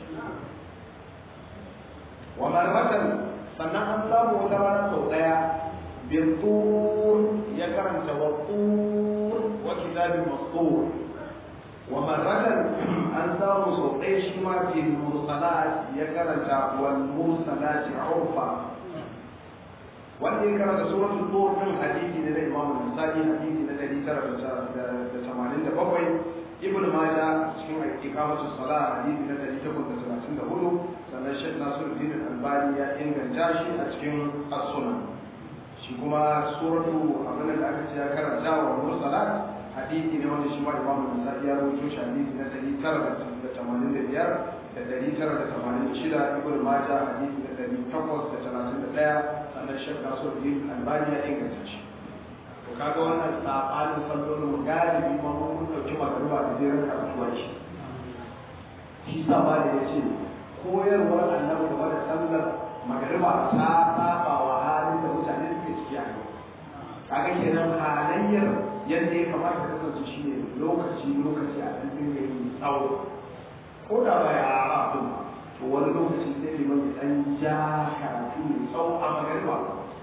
wa marratan sannan an samu wata rana sau ɗaya bin ya karanta wa tur wa kitabin mastur wa marratan an samu sau ɗaya shi ma bin mursalat ya karanta wal mursalat urfa wanda ya karanta suratul tur din hadisi ne na Imam Nasa'i hadisi na 987 Ibn Majah cikin iqamatu salat hadisi na 834 sannan Sheikh Nasiruddin Al-Albani ya inganta shi a cikin As-Sunan shi kuma suratu abin da aka ce ya karanta wa mursalat hadisi ne wanda shi ma Imam Nasa'i ya rawaito shi hadisi na 985 da 986 Ibn Majah hadisi na 831 sannan shek nasiruddin albani ya inganta shi to kaga wannan sabanin sallolin mu galibi ma mun dauki magaruba da jerin karatuwa shi shi sa ba da yace koyarwar annabi game da sallar magariba ta saba wa halin da mutane suke ciki a yau kaga kenan halayyar yadda ya kamata ta kasance shine lokaci lokaci a ɗan dinga yi tsawo ko da ba ya ara ba to wani lokaci sai liman ya ɗan ja karatu mai tsawo a magariba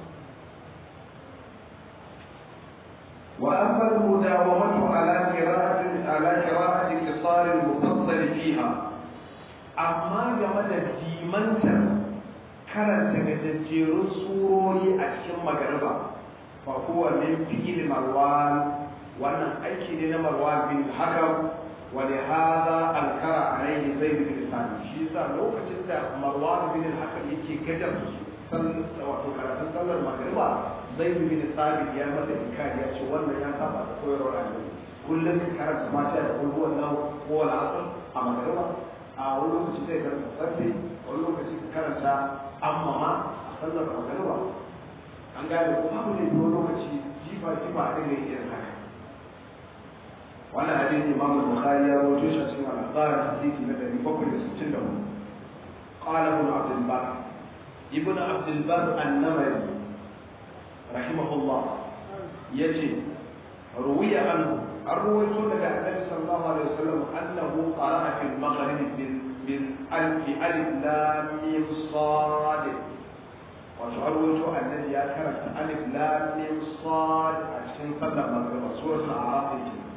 وأما المداومة على قراءة على قراءة قصار المفصل فيها أما جمد ديمنتر كانت تجدير سوري أشم مغربا فهو من فعل مروان وأنا أيكي لنا مروان بن الحكم ولهذا أنكر عليه زيد بن ثابت شيسا لو كتبت مروان بن الحكم يكي كجر wato karatun sallar magriba zai bi bin sabit ya masa inkari ya ce wannan ya saba da koyarwar annabi kullum ka karanta mata da kullu wannan ko wal asr a magriba a wani lokaci sai karanta sabbi wani lokaci ka karanta amma ma a sallar magriba an gane ko babu ne wani lokaci jifa jifa a dinga irin haka wannan hadisi imam al-bukhari ya rawaito shi a cikin al-akhbar hadisi na 764 قال ابن عبد البر ابن عبد البر النمري رحمه الله يجي روي عنه الرويت لك النبي صلى الله عليه وسلم انه قرأ في المغرب بالالف الف لام ميم صاد ورويت الذي كانت الف لام ميم صاد عشان صلى المغرب سورة الاعراف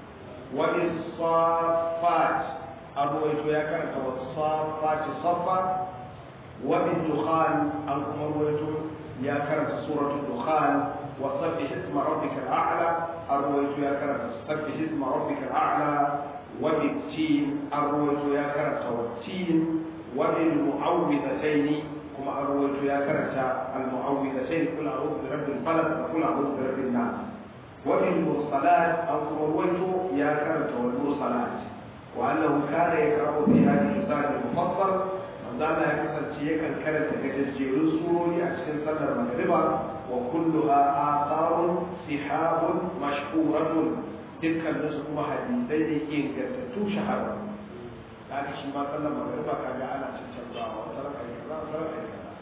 وبالصافات الرويت يا كانت والصافات صفا وبالدخان أنكم رويتم يا كرت سورة الدخان وسبح اسم ربك الأعلى أرويت يا كرت سبح اسم ربك الأعلى وبالتين أرويت يا كرت والتين وبالمعوذتين كما أرويت يا كرت المعوذتين قل أعوذ برب الفلق وقل أعوذ برب الناس وبالمرسلات أنكم رويت يا كرت والمرسلات وأنه كان يقرأ في هذه السورة المفصل manzana ya kasance yakan karanta gajejjerun surori a cikin sallar magriba wa kulluha atharun sihabun mashhuratun dukkan su kuma hadisai ne ingantattu shahara da aka shi ma sallar magriba kaga ana cancanzawa wata raka yi kaza wata raka yi kaza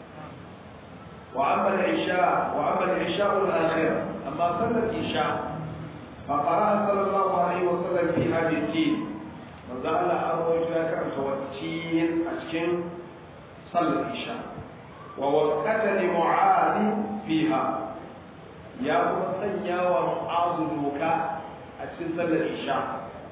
wa amma al-isha wa amma al-isha al-akhirah amma sallar isha fa qara'a sallallahu alaihi wa sallam fi hadhihi manzo Allah an rawaito ya karanta wacce a cikin صلى العشاء ووقت لمعاذ فيها يا مسنيا ومعاذ دوكا أتسن صلى العشاء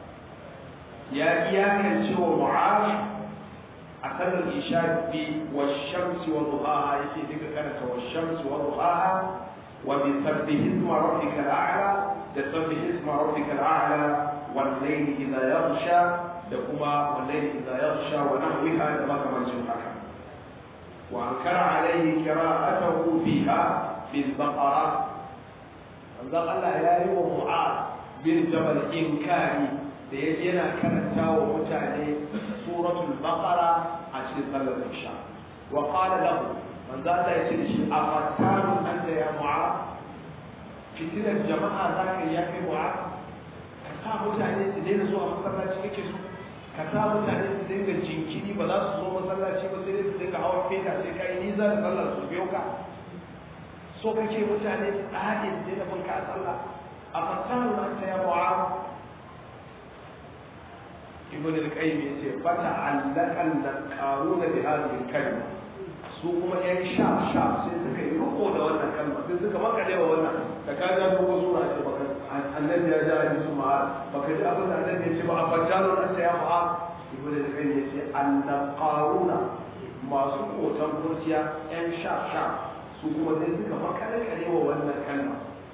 يا إياك شو معاذ أصلى العشاء والشمس وضحاها يكي ذكر كانت والشمس وضحاها وبسبح اسم ربك الأعلى تسبح اسم ربك الأعلى والليل إذا يغشى لكما والليل إذا يغشى ونحوها لما كمان شوفها وأنكر عليه قراءته فيها في البقرة manzon Allah ya yi wa Mu'az bin Jabal inkari da ya yana karanta wa mutane suratul Baqara a cikin sallar Isha wa qala lahu manzon Allah ya ce da shi afattanun anta ya Mu'az fitinar jama'a za ka yi ya kai Mu'az ka sa mutane su daina zuwa masallaci kake so ka sa mutane su dinga jinkiri ba za su zo masallaci ba sai dai su dinga hawan feta sai ka yi nisa da sallar su biyo ka so kake mutane su ɗaɗe su daina bin ka a sallah a fasahu na ta yawa a ibn al-qayyim yace fata allakan da qaruna bi hadhihi kalma su kuma yan sha sha sai suka yi riko da wannan kalma sai suka makale wa wannan da ka ga dogo sura ce baka annabi ya ji hadisi ma baka ji abin da annabi ya ce ba a fattano an ta ya mu'a ibn al-qayyim yace annaqaruna masu kotan kurciya yan sha sha su kuma sai suka makale wa wannan kalma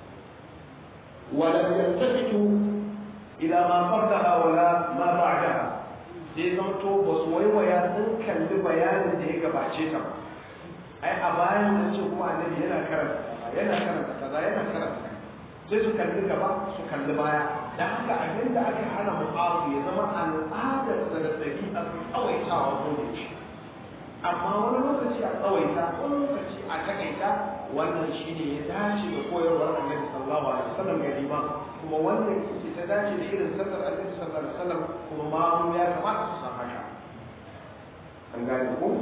ولم يلتفتوا إلى ما قبلها ولا ما بعدها sai zamto ba su waiwaya sun kalli bayanin da ya gabace ta ai a bayan an ce kuma annabi yana karanta kaza yana karanta kaza yana karanta sai su kalli gaba su kalli baya da haka abin da aka hana mu'azu ya zama al'adar da da ɗabi'a su tsawaitawa ko da shi amma wani lokaci a tsawaita wani lokaci a takaita wannan shine ya dace da koyarwar annabi sallallahu alaihi wasallam ga liman kuma wannan ita ta dace da irin sallar annabi sallallahu alaihi wasallam kuma ma ya kamata su san haka an gane ko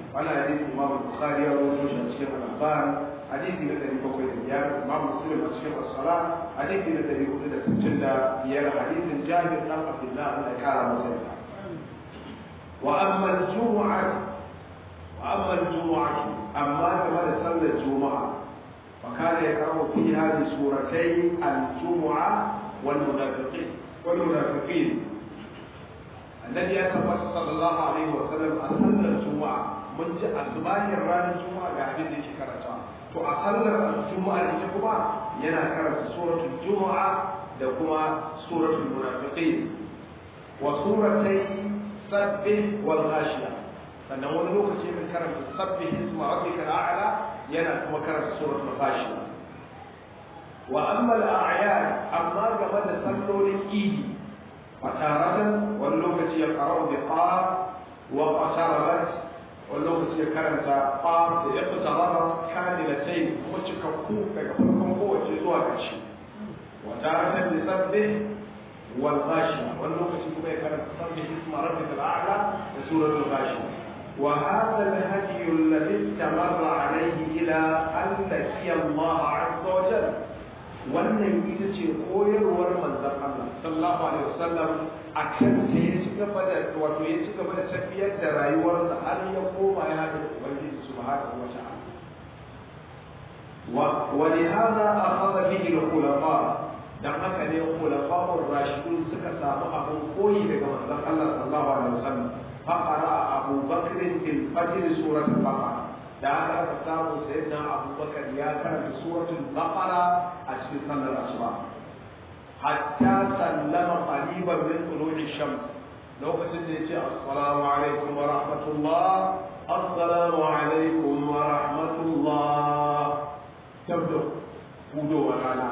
wannan hadisi imam bukhari ya rawaito shi a cikin al-akhbar hadisi na ɗari bakwai da biyar imam muslim a cikin as-sala hadisi na ɗari hudu da sittin da biyar hadisin jabir ɗan abdullah Allah ya kara masa yarda wa amma al-jumu'ah wa amma al-jumu'ah amma game da sallar juma'a fa kana yaqra'u fiha bi suratay al-jumu'ah wal munafiqin wal munafiqin annabi ya tabbata sallallahu alaihi wa sallam a sallar juma'a mun ji asbahin ranar juma'a ga abin da yake karanta to a sallar juma'a ita kuma yana karanta suratul juma'a da kuma suratul munafiqin wa suratai sabbih wal ghashiya sannan wani lokaci kan karanta sabbih isma rabbika a'la yana kuma karanta suratul ghashiya wa amma al-a'yad amma game da sallolin idi fataratan wani lokaci ya qara'u bi qaf wa qasarabat wani lokaci ya karanta qaf da ya fitarara kamilatai kuma cikakku daga farkon kowace zuwa ƙarshe wa taratan li sabbih wal ghashiya wani lokaci kuma ya karanta sabbih isma rabbika al-a'la da suratul ghashiya wa hadha al-hadi alladhi istamarra alayhi ila an laqiya Allah 'azza wa jalla wannan ita ce koyarwar manzon Allah sallallahu alaihi wasallam a kan ta ya ci gaba da wato ya ci gaba da tafiyar da rayuwarsa har ya koma ya haɗa da Ubangiji subhanahu wa ta'ala wa li hada akhadha bihi al-khulafa dan haka ne khulafa'ur rashidun suka samu abin koyi daga manzon Allah sallallahu alaihi wasallam fa qara Abu Bakr fil fajr surat al-baqara da aka aka samu sayyidina abubakar ya karanta suratul baqara a cikin sallar asuba hatta sallama qariban min tulu'i shams lokacin da yace assalamu alaikum wa rahmatullah assalamu alaikum wa rahmatullah tabdo hudo wa rana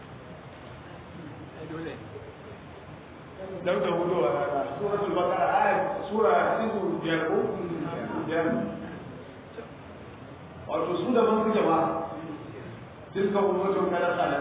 dauda hudo wa rana suratul baqara ayat sura izu biyar ko biyar wato su da ban suke ba duka ummatun kada sana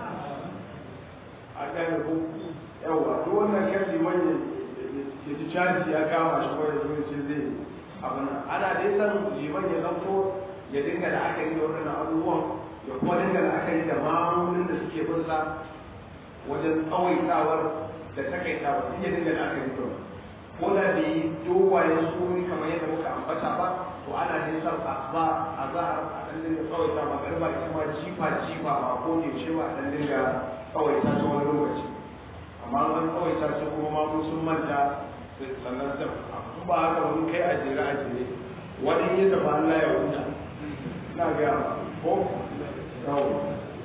a gane ko yawa duk wannan kan liman ya ji caji ya kama shi ko ya zo ce zai abin nan ana dai san liman ya zanto ya dinga da aka yi da wannan abubuwan ya kuma dinga da aka yi da mamunin da suke bin sa wajen tsawaitawar da takaitawar duk ya dinga da aka yi da ko da bai yi dogayen suri kamar yadda muka ambata ba to ana ne san asuba a za a dan dinga tsawaita magariba ita ma jifa jifa ba ko ne ce ba dan dinga tsawaita ta wani lokaci amma an tsawaita su kuma ma mun sun manta sannan da in ba haka wani kai a jere a jere wani ya tafi Allah ya huta ina ga ko yawa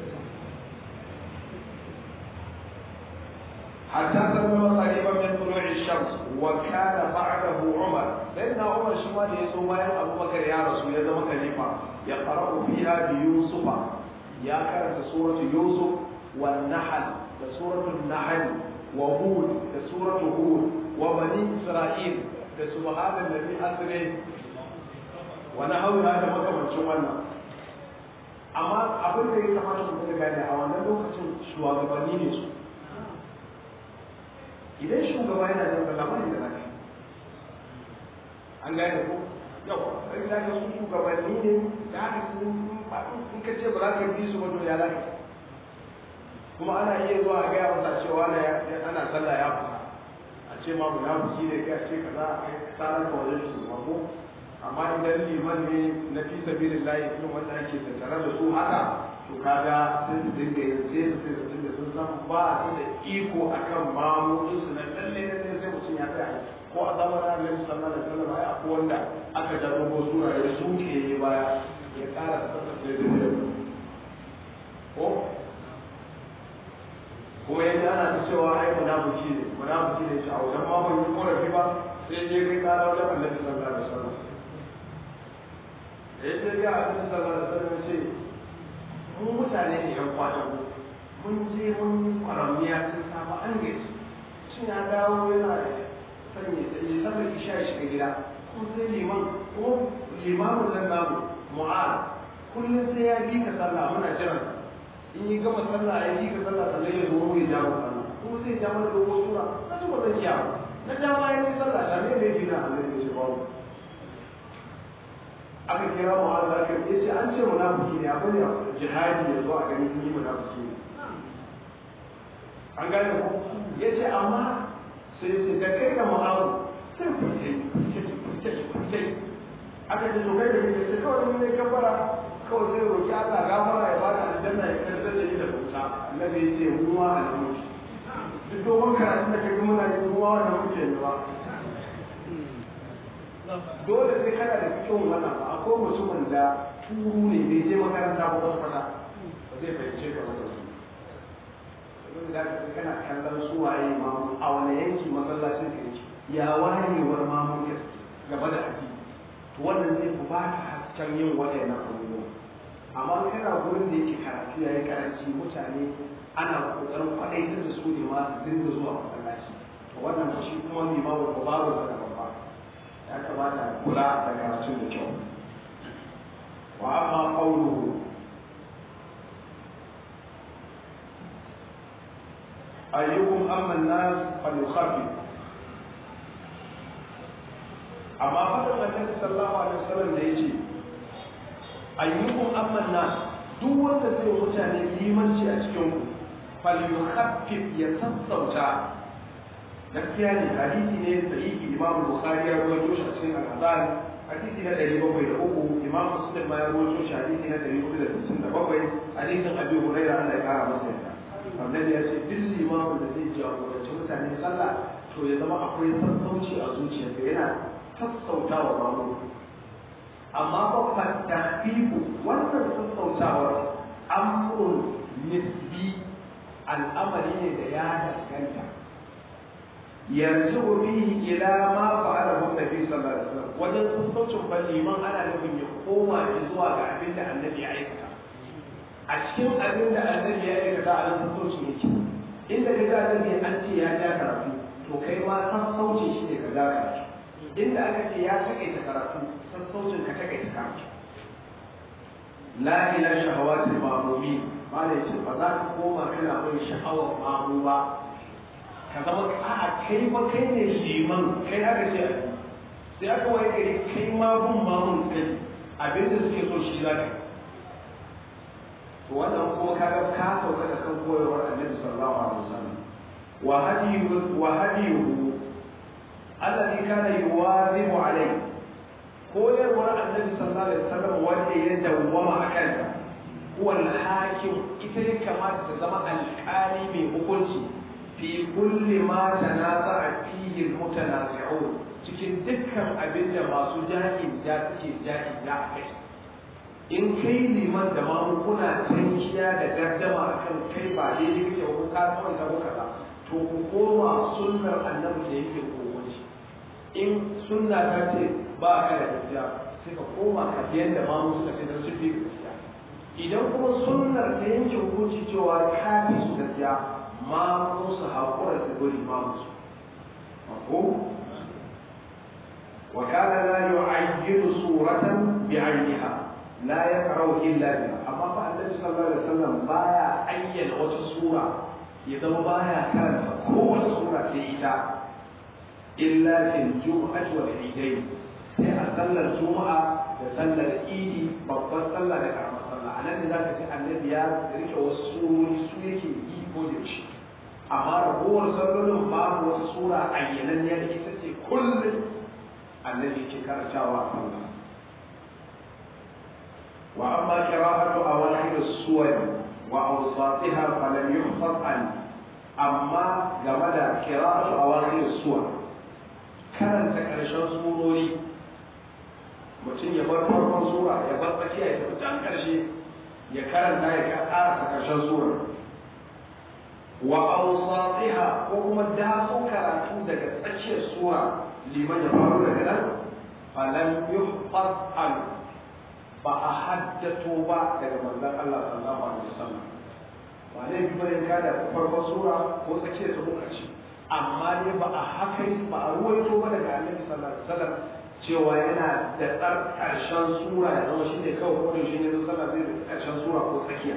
حتى سلم قريبا من طلوع الشمس وكان بعده عمر سيدنا عمر شما da yaso bayan Abu Bakar ya rasu ya zama khalifa ya qara'u fiha bi Yusuf ya karanta suratu Yusuf wan Nahl da suratu Nahl wa Hud da suratu Hud wa Bani Isra'il da subhana alladhi asra wa nahawha da makamancin wannan amma abin da ya kamata mu gane a wannan lokacin shugabanni ne su idan shugaba yana jan sallah ba da zaka an gane ko yau sai da ka su shugabanni ne da haka su in ka ce ba za ka bi su ba to ya zaka kuma ana iya zuwa a gaya masa cewa na ana sallah ya fita a ce ma munafiki ne kai a ce kaza a kai tsarar ka wajen shugaba ko amma idan liman ne na fi sabilillahi irin wanda ake tattare da su haka to kaga sai su dinga yin sai su sai su dinga sun san ba su da iko akan mamudin su na lalle lalle sai mutum ya tsaya ko a zamanin Annabi sallallahu alaihi wasallam ai akwai wanda aka jarrabo sura ya suke baya ya kara tsatsa da da ko kuma yadda ana ta cewa ai munafiki ne munafiki ne shi a wajen ma ban yi korafi ba sai je kai kara wajen Annabi sallallahu alaihi wasallam da ya je ga Annabi sallallahu alaihi wasallam sai mu mutane ne yan kwadago mun je mun yi kwaramiya sun samu an gaji shin ya dawo yana sanya tsaye saboda isha ya shiga gida ko sai liman ko limamin nan namu mu'ad kullum sai ya bi ka sallah muna jiran in yi gama sallah ya bi ka sallah sannan ya zo mu ya jawo sallah ko sai ya mana dogon sura na ci ba zan iya ba na dama ya yi sallah ta ne da ya bi na Allah ya ce babu aka kira mu'az aka ya ce an ce munafiki ne abin da jihadi ya zo a gani ni munafiki ne an gane ko ya ce amma sai ya ce da kai da mu'az sai ku ce ku ce ku ce aka ce to kai da kake sai kawai mun ne kafara kawai sai roki Allah gafara ya bada aljanna ya karɓar da ni da bauta annabi ya ce mu ma alhamdu duk dogon karatun da kaga muna yi mu ma wannan muke ne ba dole sai kana da fikin wannan ba akwai mutumin da turu ne bai je makaranta ba wasu fata ba zai fahimce ka wannan su da ka kana kallon su waye mamu a wani yanki masallacin ka yake ya wayewar mamu ya gaba da addini to wannan zai ku ba ka hasken yin waɗannan abubuwa amma kana gurin da yake karatu yayi karanci mutane ana kokarin faɗaitar da su ne ma su dinga zuwa masallaci to wannan shi kuma limamu ko babu da babba ya kamata kula da karatun da kyau wa amma qawluhu ayyukum amma an-nas falyukhaffif amma fadin annabi sallallahu alaihi wasallam da yace ayyukum amma an-nas duk wanda zai mutane limanci a cikin ku falyukhaffif ya sassauta gaskiya ne hadisi ne sahihi imam bukhari ya rawaito shi a cikin al-azhar hadisi na 703 imam muslim ma ya rawaito shi hadisi na 467 hadisin abi hurairah Allah ya kara masa yarda annabi ya ce duk limamin da zai jagoranci mutane sallah to ya zama akwai sassauci a zuciyarsa yana sassautawa mamu amma ba fa tahbibu wannan sassautawar amrun nisbi al'amari ne da ya danganta yarji bihi ila ma fa'alahu nabi sallallahu alaihi wasallam wajen sassaucin fa liman ana nufin ya koma zuwa ga abin da annabi ya aikata a cikin abin da annabi ya aikata a nan sassaucin yake inda ka ga annabi an ce ya ja karatu to kai ma sassaucin shi ne ka ja karatu inda aka ce ya takaita karatu sassaucin ka takaita karatu la ila shahawatil ma'mumi malai ce ba za ka koma kana bin sha'awar mamu ba ka zama a'a kai ba kai ne liman kai aka ce sai aka waye gari kai ma bin mamun kai abin da suke so shi za ka to wannan kuma kaga ka sauka da kan koyarwar annabi sallallahu alaihi wasallam wa hadiyu wa hadiyuhu alladhi kana yuwazibu alayhi koyarwar annabi sallallahu alaihi wasallam wanda ya dawwama a kanta huwa al-hakim ita ya kamata ta zama alƙali mai hukunci fi kulli ma tanaza'a fihi al-mutanazi'un cikin dukkan abin da masu jahil da suke jahil da a kai in kai liman da mamu kuna tankiya da gardama akan kai ba daidai kake ko ka kawai ka kaza to ku koma sunnar annabi da yake kowace in sunna ta ce ba ka da gaskiya sai ka koma ka biyan da mamu suka ce don su fi gaskiya idan kuma sunnar ta yanke hukunci cewa ka fi su gaskiya mamu su haƙura su guri mamu su mako وكان لا يعين صورة بعينها لا يقرأ إلا بها أما فالنبي صلى الله عليه وسلم بايا أين وتصورة إذا بايا كانت هو صورة في إيتا إلا في الجمعة والعيدين sai a sallar juma'a da sallar idi babban sallah da karamar sallah a nan ne za ka ci annabi ya rike wasu surori su yake yi ko da shi amma ragowar sallolin babu wata sura ayyananniya da ita ce kullum annabi ke karantawa a sallah وأما قراءة أواخر السور وأوساطها فلم يحفظ عنه أما جمد قراءة أواخر السور كان تكرشان سوروري mutum ya bar farkon sura ya bar tsakiya ya tafi can karshe ya karanta ya karasa karshen sura wa awsatiha ko kuma daso karatu daga tsakiyar sura liman ya faru daga nan falam yuhfaz anhu ba a haddato ba daga manzon Allah sallallahu alaihi wasallam ba ne bi bane ka da farkon sura ko tsakiyar ta muka ce amma ne ba a haka ba a ruwaito ba daga Annabi sallallahu alaihi wasallam cewa yana da tsar karshen sura ya zama shine kawai ko shi ne sallah zai da karshen sura ko tsakiya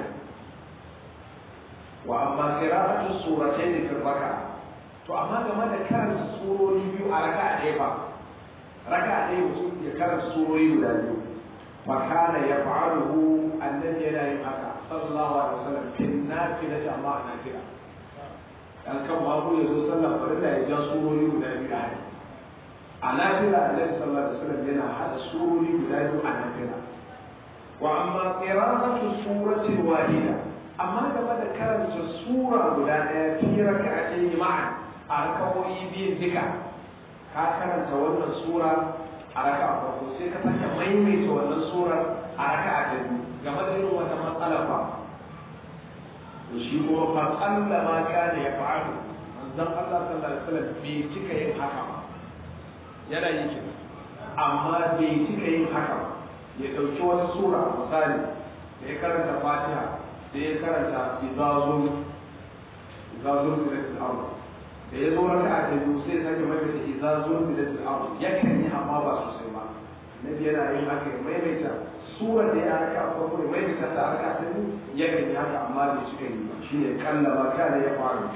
wa amma qira'atu suratayn fi raka to amma game da karanta surori biyu a raka'a ɗaya ba raka'a ɗaya mutum ya karanta surori guda biyu fakana ya fa'aluhu annabi yana yin haka sallallahu alaihi wasallam fil nafila da ma nafila dan kan babu ya zo sallar farilla ya ja surori guda biyu a hadi a nafila annabi sallallahu alaihi wasallam yana hada surori guda biyu a nafila wa amma qira'atu suratin wahida amma game da karanta sura guda ɗaya fi raka'atayn ma'an a rakawoyi biyun duka ka karanta wannan sura a raka'a farko sai ka sake maimaita wannan surar a raka'a ta biyu game da irin wannan matsala ba to shi kuma fa kalla ma kana ya fa'alu manzon Allah sallallahu alaihi wasallam bai cika yin haka ba yana yin kina amma bai cika yin haka ba ya dauki wata sura misali da ya karanta Fatiha sai ya karanta izazun izazun fil ardh da ya zo raka a biyu sai sake maimaita izazun fil ardh yakan yi amma ba sosai ba nabi yana yin haka ya maimaita surar da ya raka a farko ya maimaita ta raka ta biyu yakan yi haka amma bai cika yi ba shine kalla ma kana ya faru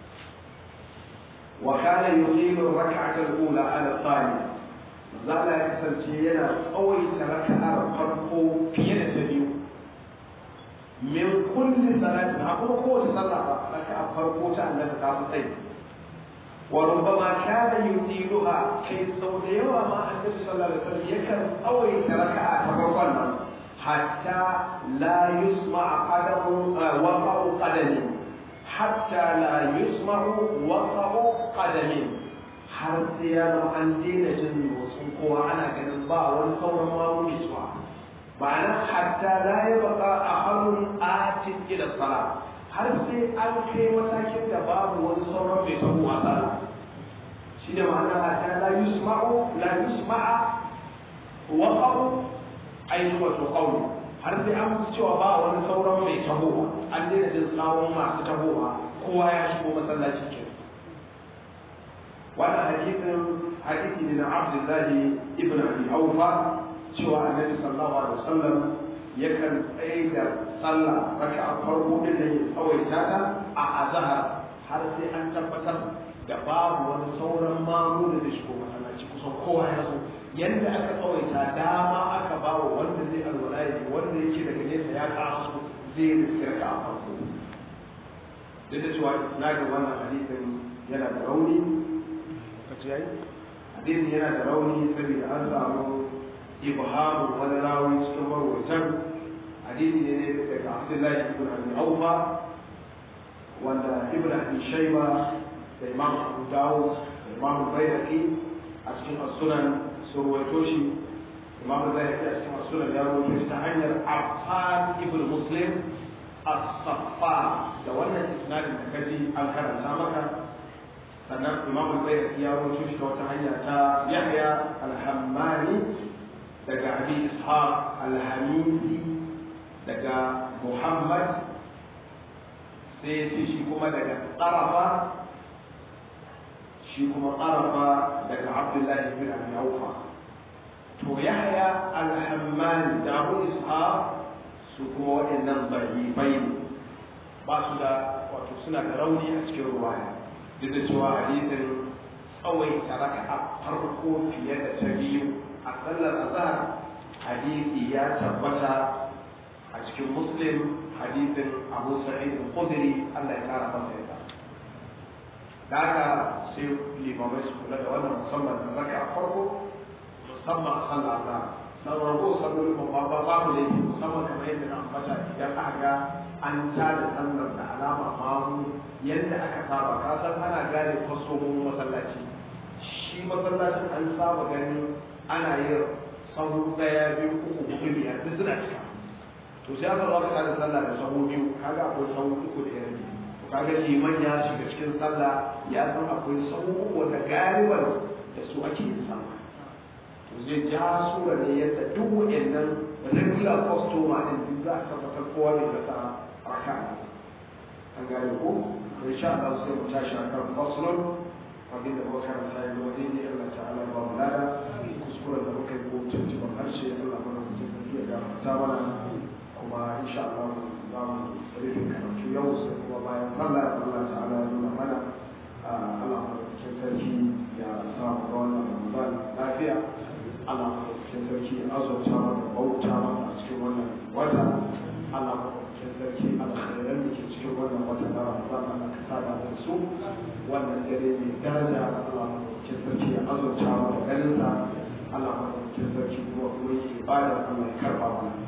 wa kana yuqimu rak'ata al-ula ala thaniya zala ya kasance yana tsawaita raka'ar farko fiye da ta biyu min kulli salatin a kuma kowace sallah ba raka'a farko ta annabi ta fi tsayi wa rubbama kana yutiluha kai sau da yawa ma annabi sallallahu alaihi wasallam yakan tsawaita raka'a ta farkon nan hatta la yusma qadamu waqa'u qadami hatta la yusma'u waqa'u qadami har sai ya zama an daina jin motsin kowa ana ganin ba wani sauran mamuni suwa ba nan hatta la ya baka a hannun atin ila sala har sai an kai matakin da babu wani sauran mai tabo a sala shi ne ma'ana hatta la yusma'u la yusma'a waqa'u ainihin wato qawli har sai an fi cewa ba wani sauran mai tahowa an daina jin tsawon masu tahowa kowa ya shigo masallaci ke wannan hadisin hadisi ne na abdullahi ibn abi aufa cewa annabi sallallahu alaihi wasallam yakan tsaye da sallah raka a farko din da ya tsawaita ta a azhar har sai an tabbatar da babu wani sauran mamu da shigo masallaci kusan kowa ya zo yadda aka tsawaita dama aka ba wa wanda zai alwala ya wanda yake daga nesa ya kasu zai riskar ka a farko duk da cewa na ga wannan hadisin yana da rauni kace yayi hadisin yana da rauni saboda an samu ibhamu wani rawi cikin marwaitan hadisi ne daga Abdullahi ibn Abi Awfa wanda Ibn Abi Shayba da Imam Abu Dawud da Imam Bayraqi a cikin as-Sunan sun ruwaito shi imam da zai a cikin sunan ya ruwaito shi ta hanyar affan ibn muslim as-saffa da wannan isnadin da kaji an karanta maka sannan imam al-bayhaqi ya ruwaito shi ta wata hanya ta yahya al-hammani daga abi ishaq al-hamidi daga muhammad sai ya ce shi kuma daga tsarafa shi kuma ƙarafa daga abdullahi bin abi aufa to yahya alhammani da abu ishaq su kuma waɗannan bai ne ba su da wato suna da rauni a cikin ruwaya duk da cewa hadisin tsawaita raka a farko fiye da ta biyu a sallar azhar hadisi ya tabbata a cikin muslim hadisin abu sa'id al-khudri Allah ya kara masa yarda da haka sai limamai su kula da wannan musamman da raka a farko musamman a sallah azhar na rago sabbin babba ba babu da yake musamman kamar yadda na ambata idan aka ga an tada sallar da alama mamu yadda aka saba ka san ana gane fasohin masallaci shi masallacin an saba ganin ana yin sahu daya biyu uku hudu biyar duk suna cika to sai aka zo aka tada sallah da sahu biyu kaga akwai sahu uku da yan kaga liman ya shiga cikin sallah ya san akwai sahu uku wanda galiban da su ake yin sallah zai ja sura ne yadda duk waɗannan regular customer din duk za a tabbatar kowa ne da raka an gane ko in sha Allah sai mu tashi akan faslun abin da muka karanta yanzu wani ne Allah ta'ala ba mu lada kuskuren da muka yi ko tuntuban harshe Allah mana mutum da ya gafarta mana kuma insha Allah za mu rufe karatu yau sai kuma bayan sallah Allah ta'ala ya nuna mana Allah mana mutum sarki ya samu ga wannan Ramadan lafiya Allah cikin sarki azurta mana bauta wata na Ramadan Allah ka sada da su wannan dare mai daraja Allah ke sarki ya azurta mu da ganin sa Allah ke sarki kuma kuma yake ibada Allah ya karba mana